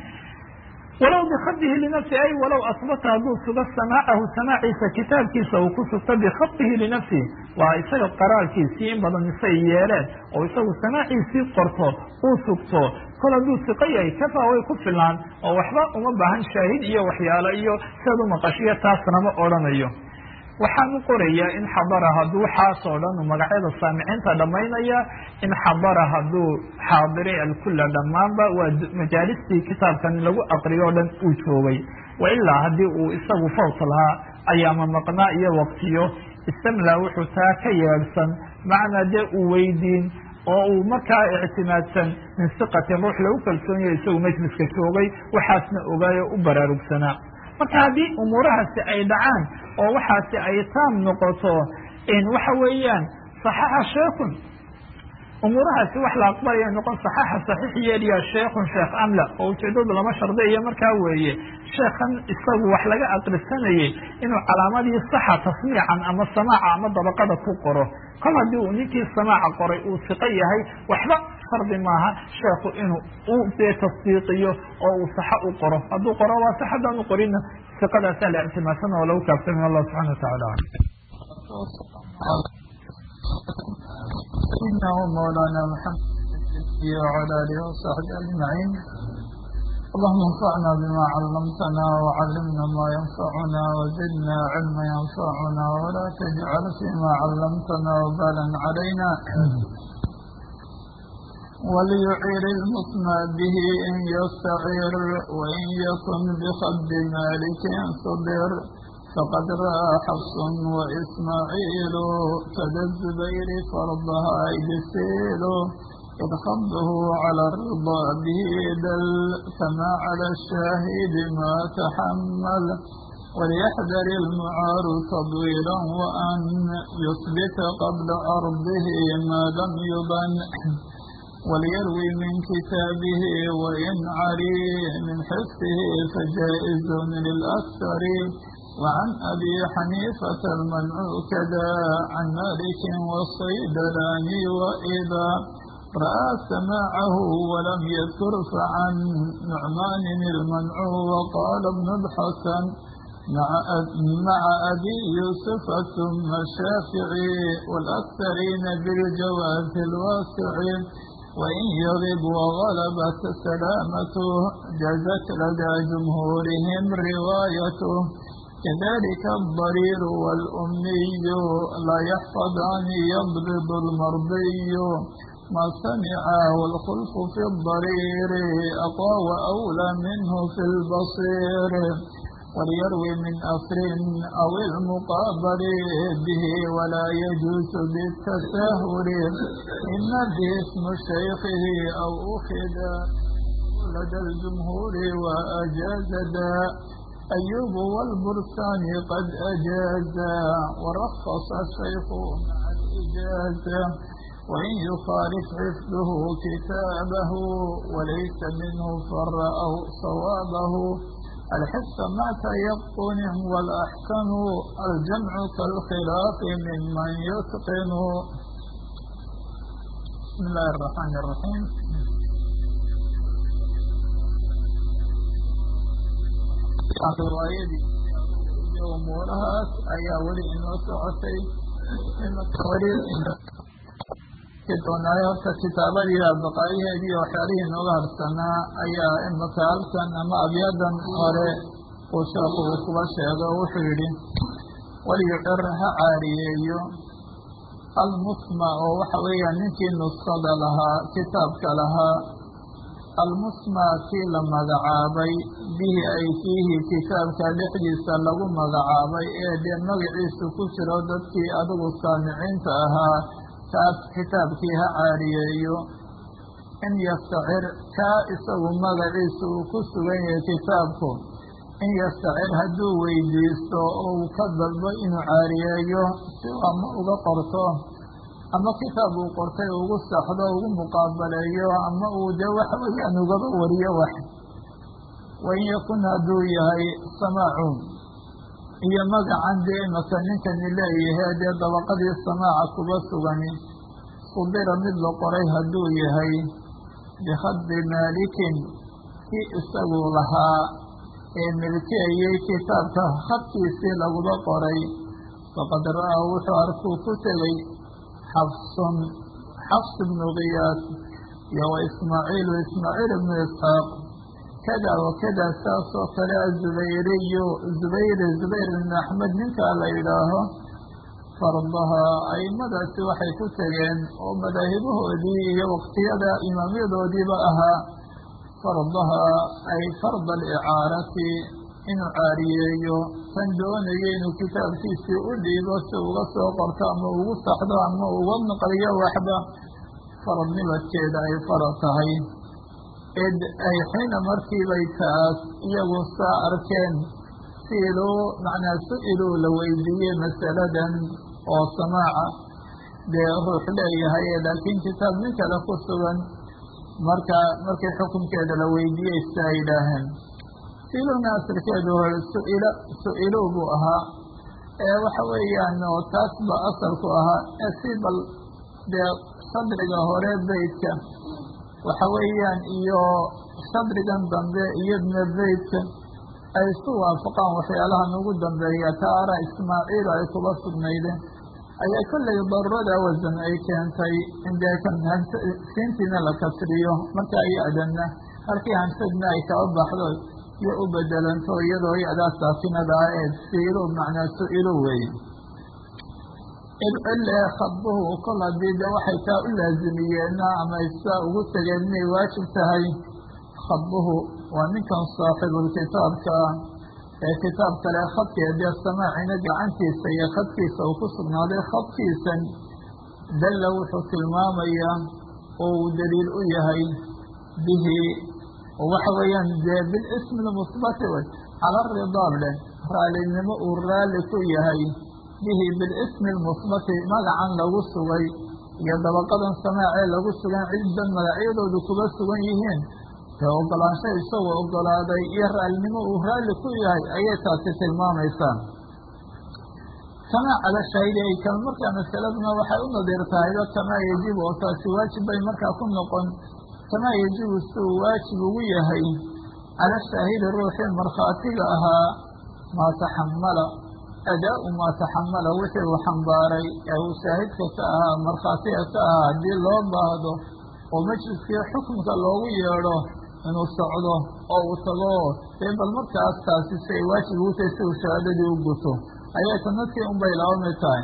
A: walow bikadihi linafsi ay walow asbata hadduu sugo samaacahu samaaciisa kitaabkiisa uu ku sugto bikadihi linafsihi waa isaga qaraalkiisii in badan isay yeeleen oo isagu samaaciisii qorto uu sugto kol hadduu siqo yahay kafaa way ku filaan oo waxba uma baahan shaahid iyo waxyaalo iyo siad u maqashiyo taasna ma odhanayo waxaan u qorayaa in xadara hadduu waxaasoo dhan magacyada saamiciinta dhammaynaya in xadara hadduu xaadiray alkula dhammaanba waa majaalistii kitaabkan lagu aqriyo o dhan uu joogay wa ilaa haddii uu isagu fawt lahaa ayaama maqnaa iyo waqtiyo istamlaa wuxuu taa ka yeedhsan macnaa dee uu weydiin oo uu markaa ictimaadsan min siqatin ruux lagu kalsoonyayo isagu majliska joogay waxaasna ogaayo u baraarugsanaa marka haddii umuurahaasi ay dhacaan oo waxaasi ay taam noqoto waxa weeyaan saxaxa sheekun umuurahaasi wax la aqbalaya noqon saxaxa saxiix yeeliya sheekun sheekh amla oo ujeedadu lama shardiyo markaa weeye sheekhan isagu wax laga aqrisanayay inuu calaamadii saxa tasmiican ama samaaca ama dabaqada ku qoro kol haddii uu ninkii samaaca qoray uu siqo yahay waxba shardi maaha sheekhu inuu u dee tasdiiqiyo oo uu saxo u qoro hadduu qoro waa sax haddaan u qorina siqadaasaa la ictimaadsan oo lagu kaabsamay allah subxana watacaala سيدنا ومولانا محمد وعلى آله وصحبه أجمعين اللهم انفعنا بما علمتنا وعلمنا ما ينفعنا وزدنا علما ينفعنا ولا تجعل فيما علمتنا وبالا علينا وليعير المطمع به إن يستعير وإن يكن بخد مالك صبر فقد رأى حفص وإسماعيل كذا الزبير فرضها يسيل إذ خضه على الرضا به دل كما على الشاهد ما تحمل وليحذر المعار تضويلا وأن يثبت قبل أرضه ما لم يبن وليروي من كتابه وإن عري من حفظه فجائز للأكثر وعن أبي حنيفة المنع كذا عن مالك والصيدلاني وإذا رأى سماعه ولم يذكر فعن نعمان المنع وقال ابن الحسن مع مع أبي يوسف ثم الشافعي والأكثرين بالجواز الواسع وإن يغب وغلبت سلامته جازت لدى جمهورهم روايته كذلك الضرير والأمي لا يحفظان يضرب المرضي ما سمع والخلف في الضرير أقوى وأولى منه في البصير وليروي من أثر أو المقابل به ولا يجوز بالتساهل إما به اسم شيخه أو أخذ لدى الجمهور وأجاز دا أيوب والبرسان قد أجازا ورخص الشيخ مع الإجازة وإن يخالف حفظه كتابه وليس منه فر أو صوابه الحفظ مع تيقن والأحكم الجمع كالخلاف ممن يتقن بسم الله الرحمن الرحيم riwaayadii iyo umuurahaas ayaa weli inoo socotay weli doonaayo horta kitaabadii baqaayaheedii waxyaalihii inooga harsanaa ayaa imaka halkan ama abyadan hore uu sheeku uu kuba sheego wuxuu yidhi walyucir ha caariyeeyo almusma oo waxa weeyaan ninkii nuskada lahaa kitaabka lahaa almusma kii la magacaabay bihi ay fiihi kitaabka dhexdiisa lagu magacaabay ee dee magaciisu ku jiro dadkii adigu saamiciinta ahaa kaas kitaabkii ha caariyeeyo in yastacir kaa isagu magaciisu uu ku sugan yahay kitaabku in yastacir hadduu weydiisto oo uu ka dalbo inuu caariyeeyo si ama uga qorto ama kitaab uu qortay ugu saxdo ugu muqaabaleeyo ama uu dee waxa weeyaan ugaba wariyo wax wain yakun hadduu yahay samaacu iyo magacan dee imaka ninkani leeyahay dee dabaqadii samaaca kuba sugani qudira mid la qoray hadduu yahay bikhadi maalikin kii isagu lahaa ee milkiyayay kitaabka khadkiisii laguba qoray faqad ra'aa wuxuu arkuu ku tegey xafsun xafs ibnu kiyaas iyo wa ismaaciilu ismaaciil ibnu isxaaq kada wa kada saasoo kale azubayriyu zubayr zubayr ibnu axmed ninkaa la yidhaaho fardaha aimadaasi waxay ku tegeen oo madaahibahoodii iyo waqtiyada imaamyadoodiiba ahaa fardaha ay farda alicaarati inuu caariyeeyo kan doonayo inuu kitaabkiisii u dhiibo si uga soo qorto ama ugu saxdo ama uga naqliyo waxba faradnimadkeeda ay farad tahay id ay xiina markiibay taas iyagu saa arkeen siiluu macnaa su-iluu la weydiiyey masaladan oo samaaca dee ruux leeyahay laakiin kitaab nin kale ku sugan marka markii xukunkeeda la weydiiyey siaa yidhaaheen siiluna asalkeedu suil su-ilow buu ahaa ee waxa weeyaan oo taas ba asalku ahaa ee si bal dee sadriga hore beydka waxa weeyaan iyo sadrigan dambe iyadna beydka ay isu waafaqaan waxyaalahan ugu dambeeya taara ismaaciil ay kuba sugnaydeen ayaa kollay darurada wasan ay keentay in dee siintiina la kasriyo marka ya-danna halkii hansadna ay kaba baxdo iyo u bedelanto iyadoo ya-daa saakinada ah ee siilo macnaa su-ilo weeye ile khadbuhu kol haddii de waxay taa u laazimiyeenna ama isaa ugu tegeen inay waajib tahay khadbuhu waa ninkan saaxibulkitaabka ee kitaab kale khadkee dee samaacina gacantiisa iyo khadkiisa uu ku sugnaaday khadkiisan dalla wuxuu tilmaamayaa oo uu daliil u yahay bihi waxa weeyaan dee bilismi lmusbati wey cala ridaab leh raalinimo uu raalli ku yahay bihi bilismi lmusbati magacan lagu sugay iyo dabaqadan samaacee lagu sugan ciddan magacyadoodu kuba sugan yihiin ee ogolaansho isagoo ogolaaday iyo raalnimo uu raalli ku yahay ayay taasi tilmaamaysaa kamaa cala shaahidi ay kal markaa masaladuna waxay u nadiir tahayba kamaa yajibu oo taasi waajib bay markaa ku noqon kamaa yajibu si uu waajib ugu yahay cala shaahidi ruuxii markhaatiga ahaa maa taxamala adaa-u maa taxamala wixii uu xambaaray ee uu shaahidka ka ahaa markhaatiga ka ahaa haddii loo baahdo oo majliskii xukunka loogu yeedho inuu socdo oo uu tago dee bal markaas taasi si ay waajib ugu tahay si uu shahaadadii u guto ayay sanadkii unbay laabamid tahay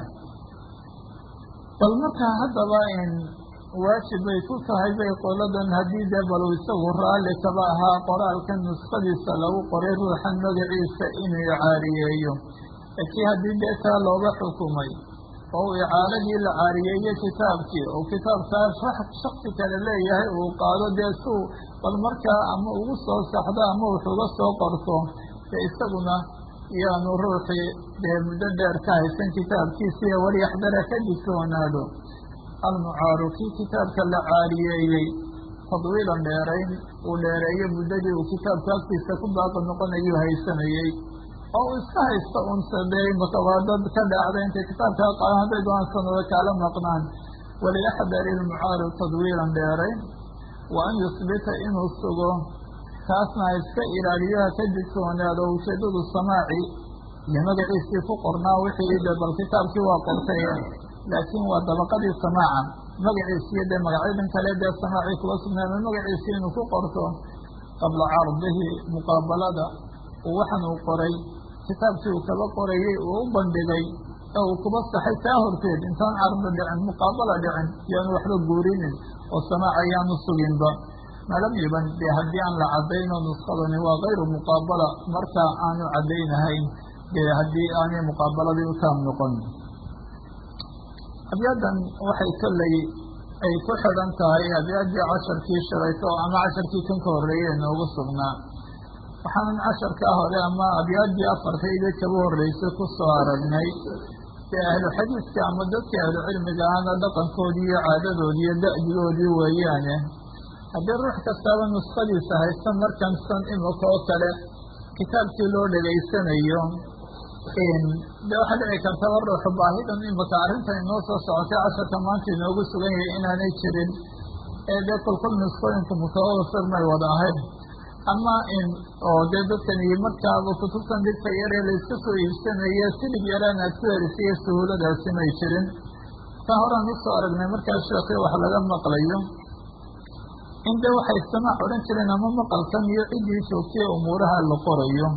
A: bal markaa haddaba in waajib bay ku tahay bay qoladan haddii dee bal isagu raalli kaba ahaa qoraalkan nuskadiisa lagu qoray ruuxan magaciisa inuu icaariyeeyo kii haddii dee taa looga xukumay oo uu icaaradii la caariyeeyo kitaabkii oo kitaabkaas wax shaksi kale leeyahay uu qaado dee suu bal markaa ama ugu soo saxdo ama wuxuuga soo qorto dee isaguna yaanu ruuxii dee muddo dheer ka haysan kitaabkiisiiyo walyaxdara ka digtoonaado almucaaru kii kitaabka la caariyeeyey tadwiilan dheerayn uu dheereeyo muddadii uu kitaabka agtiisa ku baaqi noqonayuu haysanayey oo uu iska haysto unsadey makawaadad ka dhacda intay kitaabkaa qaadan hadday doonaan sanado kaala maqnaan waliyaxdari ilmucaaru tadwiilan dheerayn wa an yusbita inuu sugo taasna ha iska ilaaliyo ha ka digtoonaado ujeeddadu samaaci iyo magaciisii ku qornaa wixii de bal kitaabkii waa qortay laakiin waa dabaqadii samaaca magaciisiyo dee magacyadan kale dee samaacii kuga sugnaama magaciisii inuu ku qorto qabla cardihi muqaabalada waxan uu qoray kitaabkii uu kaba qorayey uu u bandhigay ee uu kuba saxay taa horteed intaan cardi dhicin muqaabala dhicin yaanu waxba guurinin oo samaac ayaanu suginba malam yuban dee haddii aan la cadayno nuskadani waa kayru muqaabala marka aanu caddaynahayn dee haddii aanay muqaabaladii u taam noqon abyadan waxay kolley ay ku xidhan tahay abyaaddii casharkii shalayto ama casharkii kan ka horreeyey noogu sugnaa waxaanan casharkaa hore ama abyaaddii afartayda kaba horreysay ku soo aragnay dee ahlu xadiidka ama dadka ahlu cilmiga ahna dhaqankoodii iyo caadadoodii iyo da'digoodii weeyaane haddii ruux kastaaba nuskadiisa haysta markan san imika oo kale kitaabkii loo dhegaysanayo de waxaa dhici kartaba ruuxu baahidan imika arrintan inoo soo socotay casharka maanta inoogu sugan yahay inaanay jirin ee dee kulkul nuskooyinku mutawafir may wada ahayn ama in oo dee dadkan iyo markaaba kutubtan dhigta yaree layska soo iibsanaya silib yaraan aad ku helisiyo suhuuladaasi may jirin ka horaan usoo aragnay markaa sheekii wax laga maqlayo in dee waxay samaac odhan jireen ama maqalkan iyo ciddii joogtay umuuraha la qorayo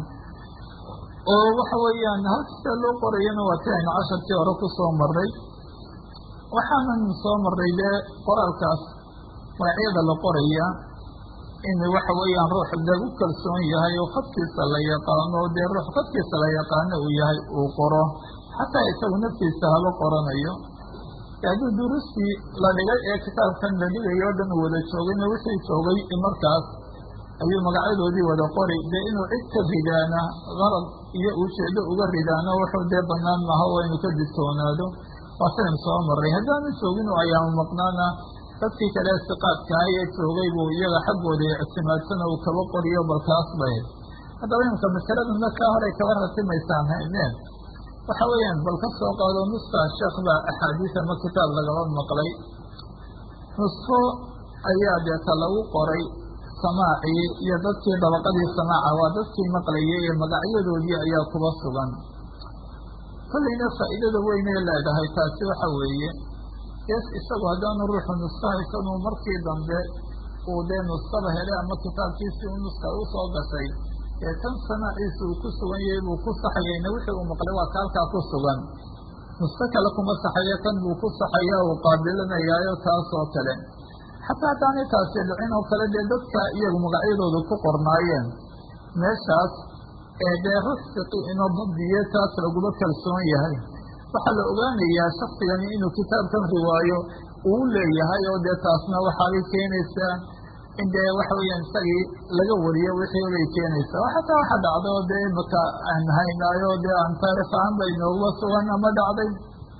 A: oo waxa weeyaan halkasta loo qorayana waa ti aynu casharkii hore ku soo marray waxaanan soo marray dee qoraalkaas magacyada la qoraya in waxa weeyaan ruux lagu kalsoon yahay oo khadkiisa la yaqaano dee ruux khadkiisa la yaqaano uu yahay uu qoro xataa isagu naftiisa haba qoranayo haddii duruustii la dhigay ee kitaabkan la dhigay oo dhan wada joogayna wixii joogay markaas ayuu magacyadoodii wada qori dee inuu cid ka ridaana qarad iyo ujeedo uga ridaano wuxuu dee banaan maaha waa inuu ka digtoonaado waa sidan soo maray haddaanu joogin oo ayaama maqnaana dadkii kale siqaadkaha ee joogay buu iyaga xaggooda ictimaadsana uu kaba qoriyo balkaas bay haddaba imika masaladana kaa horay kaba ratimaysaan hayneen waxa weeyaan bal ka soo qaado nuska sheekh baa axaadiis ama kitaab lagaba maqlay nusko ayaa deeta lagu qoray samaacii iyo dadkii dabaqadii samaaca waa dadkii maqlayay ee magacyadoodii ayaa kuba sugan kollayna faa'iidada weynee leedahay taasi waxa weeye yes isagu haddaanu ruuxu nusko haysanuu markii dambe uu dee nuskada helay ama kitaabkiisii u nuska u soo gashay ee kan samaaciisa uu ku sugan yahay buu ku saxayayna wixii uu maqlay waa ka halkaa ku sugan nusko kale kuma saxayo kan buu ku saxaya uu qaabilanayaayo taas oo kale xataa haddaanay taasi dhicin oo kale dee dadka iyagu magacyadooda ku qornaayeen meeshaas ee dee ruux fiqi inoo dabdiye taas laguma kalsoon yahay waxaa la ogaanayaa shaksigani inuu kitaabkan riwaayo uu leeyahay oo dee taasna waxaabay keenaysaa in dee waxa weeyaan isagii laga wariyo wixii bay keenaysaa xataa waxa dhacday oo dee imaka aan haynaayo dee aan taarikh ahaan bay nooguba sugan ama dhacday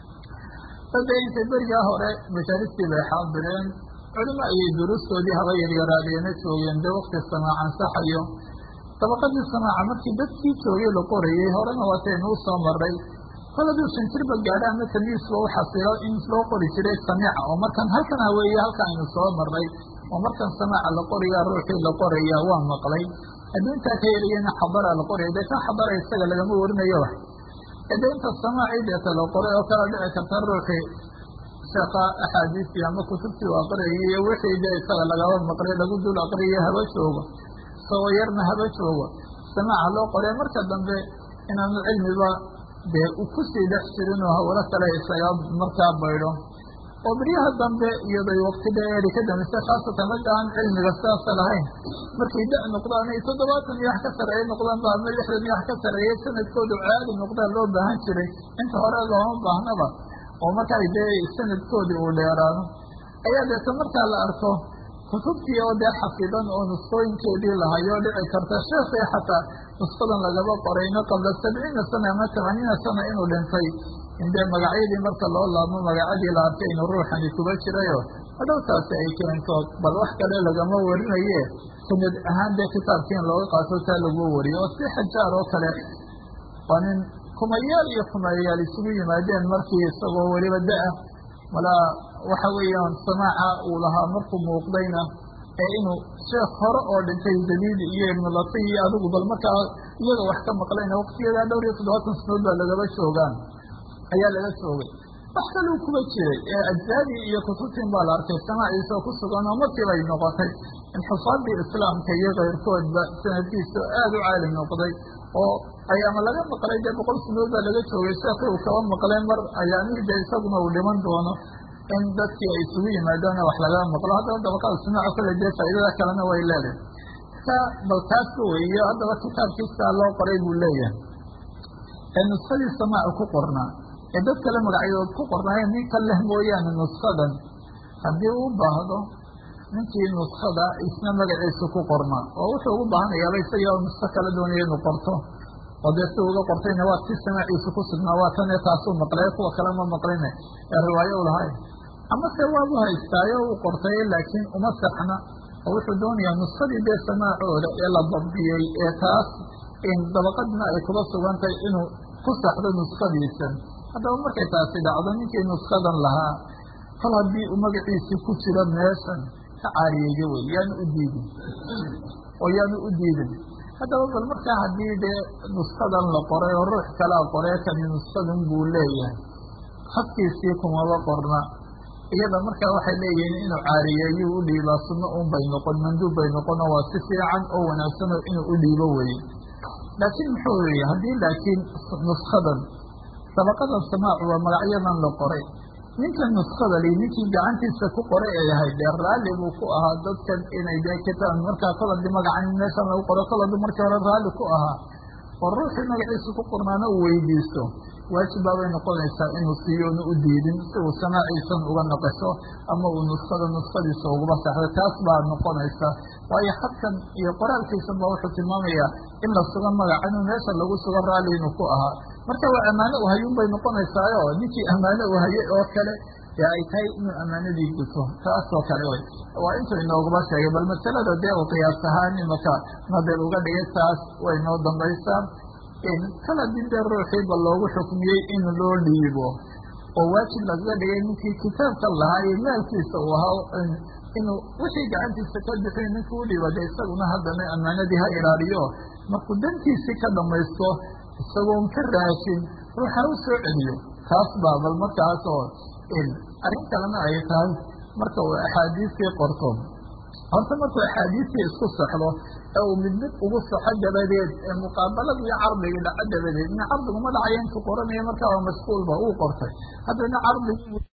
A: dade intay berigaa hore majaalistii bay xaadireen culimo ayay duruustoodii haba yaryaraadeena joogeen dee wakti samaac ansaxayo dabaqadii samaaca markii dadkii joogay la qorayay horena waataynu u soo maray koladuu shantirba gaadha ama tamiisba u xasilo in loo qori jiray samiica oo markan halkan haweeye halka aynu soo maray oo markan samaaca la qoraya ruuxii la qoraya waa maqlay haddii intaa ka yariyana xabara la qoraya dee kan xabara isaga lagama warinayo wax ede inta samaacii deeta la qoray oo kala dhici karta ruuxii sheeka axaadiistii ama kutubtii u aqriyay iyo wixii dee isaga lagaba maqlay lagu dul aqriyo haba joogo isagoo yarna haba joogo samaaca loo qoray marka dambe inaanu cilmiba dee u kusii dhex jirin oo hawlo kale isaga markaa baydho oo beryaha dambe iyaday wakti dheeri ka dambaysa khaasatan ragga aan cilmiga sidaasa lahayn markay da noqdaan ay toddobaatan iyo wax ka sareeye noqdaan ba ama lixdan iyo wax ka sareeye sanadkoodu caadi noqdaan loo baahan jiray inta hore looma baahnaba oo markaa dee sanadkoodii uu dheeraado ayaa deeta markaa la arko kutubtii oo dee xafidan oo nuskooyinkeedii lahayo dhici karta sheekii xataa nuskadan lagaba qorayno qabla sabciina sana ama tamaaniina sana inuu dhintay in dee magacyadii marka loo laabmo magacadii la arkay inuu ruuxani kuba jirayo hadhowtaasi ay keento bal wax kale lagama warinaye sanad ahaan dee kitaabkii in looga qaato taa lagu wariyo oo si xajaar oo kale waa nin kumayaal iyo kumayaal isugu yimaadeen markii isagoo weliba da-a malaa waxa weeyaan samaaca uu lahaa markuu muuqdayna ee inuu sheekh hore oo dhintay daliili iyo ibnulati iyo adigu bal markaa iyaga wax ka maqlayna waqtiyadaa dhowr iyo toddobaatan sanood baa lagaba joogaan ayaa laga joogay wax kaluu kuba jiray ee ajsaadii iyo kutubtiin baa la arkay samaaciisoo ku sugan oo markiiba ay noqotay in xufaadii islaamka iyo keyrkoodba sanadkiisa aada u caali noqday oo ay ama laga maqlay dee boqol sanood baa laga joogay sheekii uu kaba maqlay mar ayaamihii dee isaguna uu dhiman doono in dadkii ay isugu yimaadaan wax laga maqlo haddaba dabaqada samaaca kule dee faa'iidada kalena way leedahay ka bal taasku weeyo haddaba kitaabkiisaa loo qoray buu leeyahay ee nuskadii samaaca ku qornaa ee dad kale magacyadood ku qornaayeen nin ka leh mooyaane nuskadan haddii uu baahdo ninkii nuskada isna magaciisa ku qornaa oo wuxuu ugu baahanayaaba isaga nusko kala doonaya inuu qorto oo dee si uga qortayna waa ti samaaciisa ku sugnaa waa tan ee taasuu maqlay kuwa kale ma maqline ee riwaayo u lahay amase waabu haystaayo uu qortay laakiin uma saxna oo wuxuu doonayaa nuskadii dee samaacooda ee la dabdiyey ee taas in dabaqadna ay kuba sugantahay inuu ku saxdo nuskadiisan haddaba markay taasi dhacdo ninkii nuskadan lahaa kol haddii uu magaciisii ku jiro meeshan ka caariyeeyo wey yaanu u diidin oo yaanu u diidin haddaba bal markaa haddii dee nuskadan la qoray oo ruux kalaa qoree kani nuskadan buu leeyahay hadkiisii kumaba qorna iyada markaa waxay leeyihiin inuu caariyeeyo u dhiibaa sunno un bay noqon manduub bay noqon oo waa si fiican oo wanaagsan oo inuu u dhiibo weye laakiin muxuu yihi haddii laakiin nuskadan dabaqadan samaacu waa magacyadan la qoray ninkan nuskada li ninkii gacantiisa ku qoray ee yahay dee raalli buu ku ahaa dadkan inay dee kitaab markaa koladi magacan meeshan lagu qoro koladi markii hore raalli ku ahaa oo ruuxii magaciisa ku qornaana uu weydiisto waajib baabay noqonaysaa inuu siiyo una u diidin si uu samaaciisan uga naqasho ama uu nuskada nuskadiisa uguba saxdo taas baa noqonaysa waayo xadkan iyo qoraalkiisan ba wuxuu tilmaamayaa in la sugo magaca inuu meesha lagu sugo raalli inuu ku ahaa marka waa ammaano u hayun bay noqonaysaayo ninkii ammaano u hayay oo kale ee ay tahay inuu ammaanadii guto taasoo kale wey waa intuu inoogaba sheegay bal masalada dee uu qiyaas ahaan imaka nadel uga dhigay taas way noo dambaysaa kala dindee ruuxiiba loogu xukmiyey in loo dhiibo oo waajib lagaga dhigay ninkii kitaabka lahaa iyo maalkiisa uu ahaa inuu wixii gacantiisa ka bixin ninkii u dhiiba de isaguna haddana ammaanadii ha ilaaliyo markuu dantiisii ka dhamaysto isagoon ka raashin ruuxa u soo celiyo taas baa bal markaas oo arrin kalena ay tahay marka uu axaadiistii qorto horta markuu axaadiistii isku saxdo ee uu mid mid ugu saxo dabadeed ee muqaabalada iyo cardigii dhaco dabadeed in cardiguma dhacayo intuu qoranayo markaa waa mashquulba uu qortay haddana cardig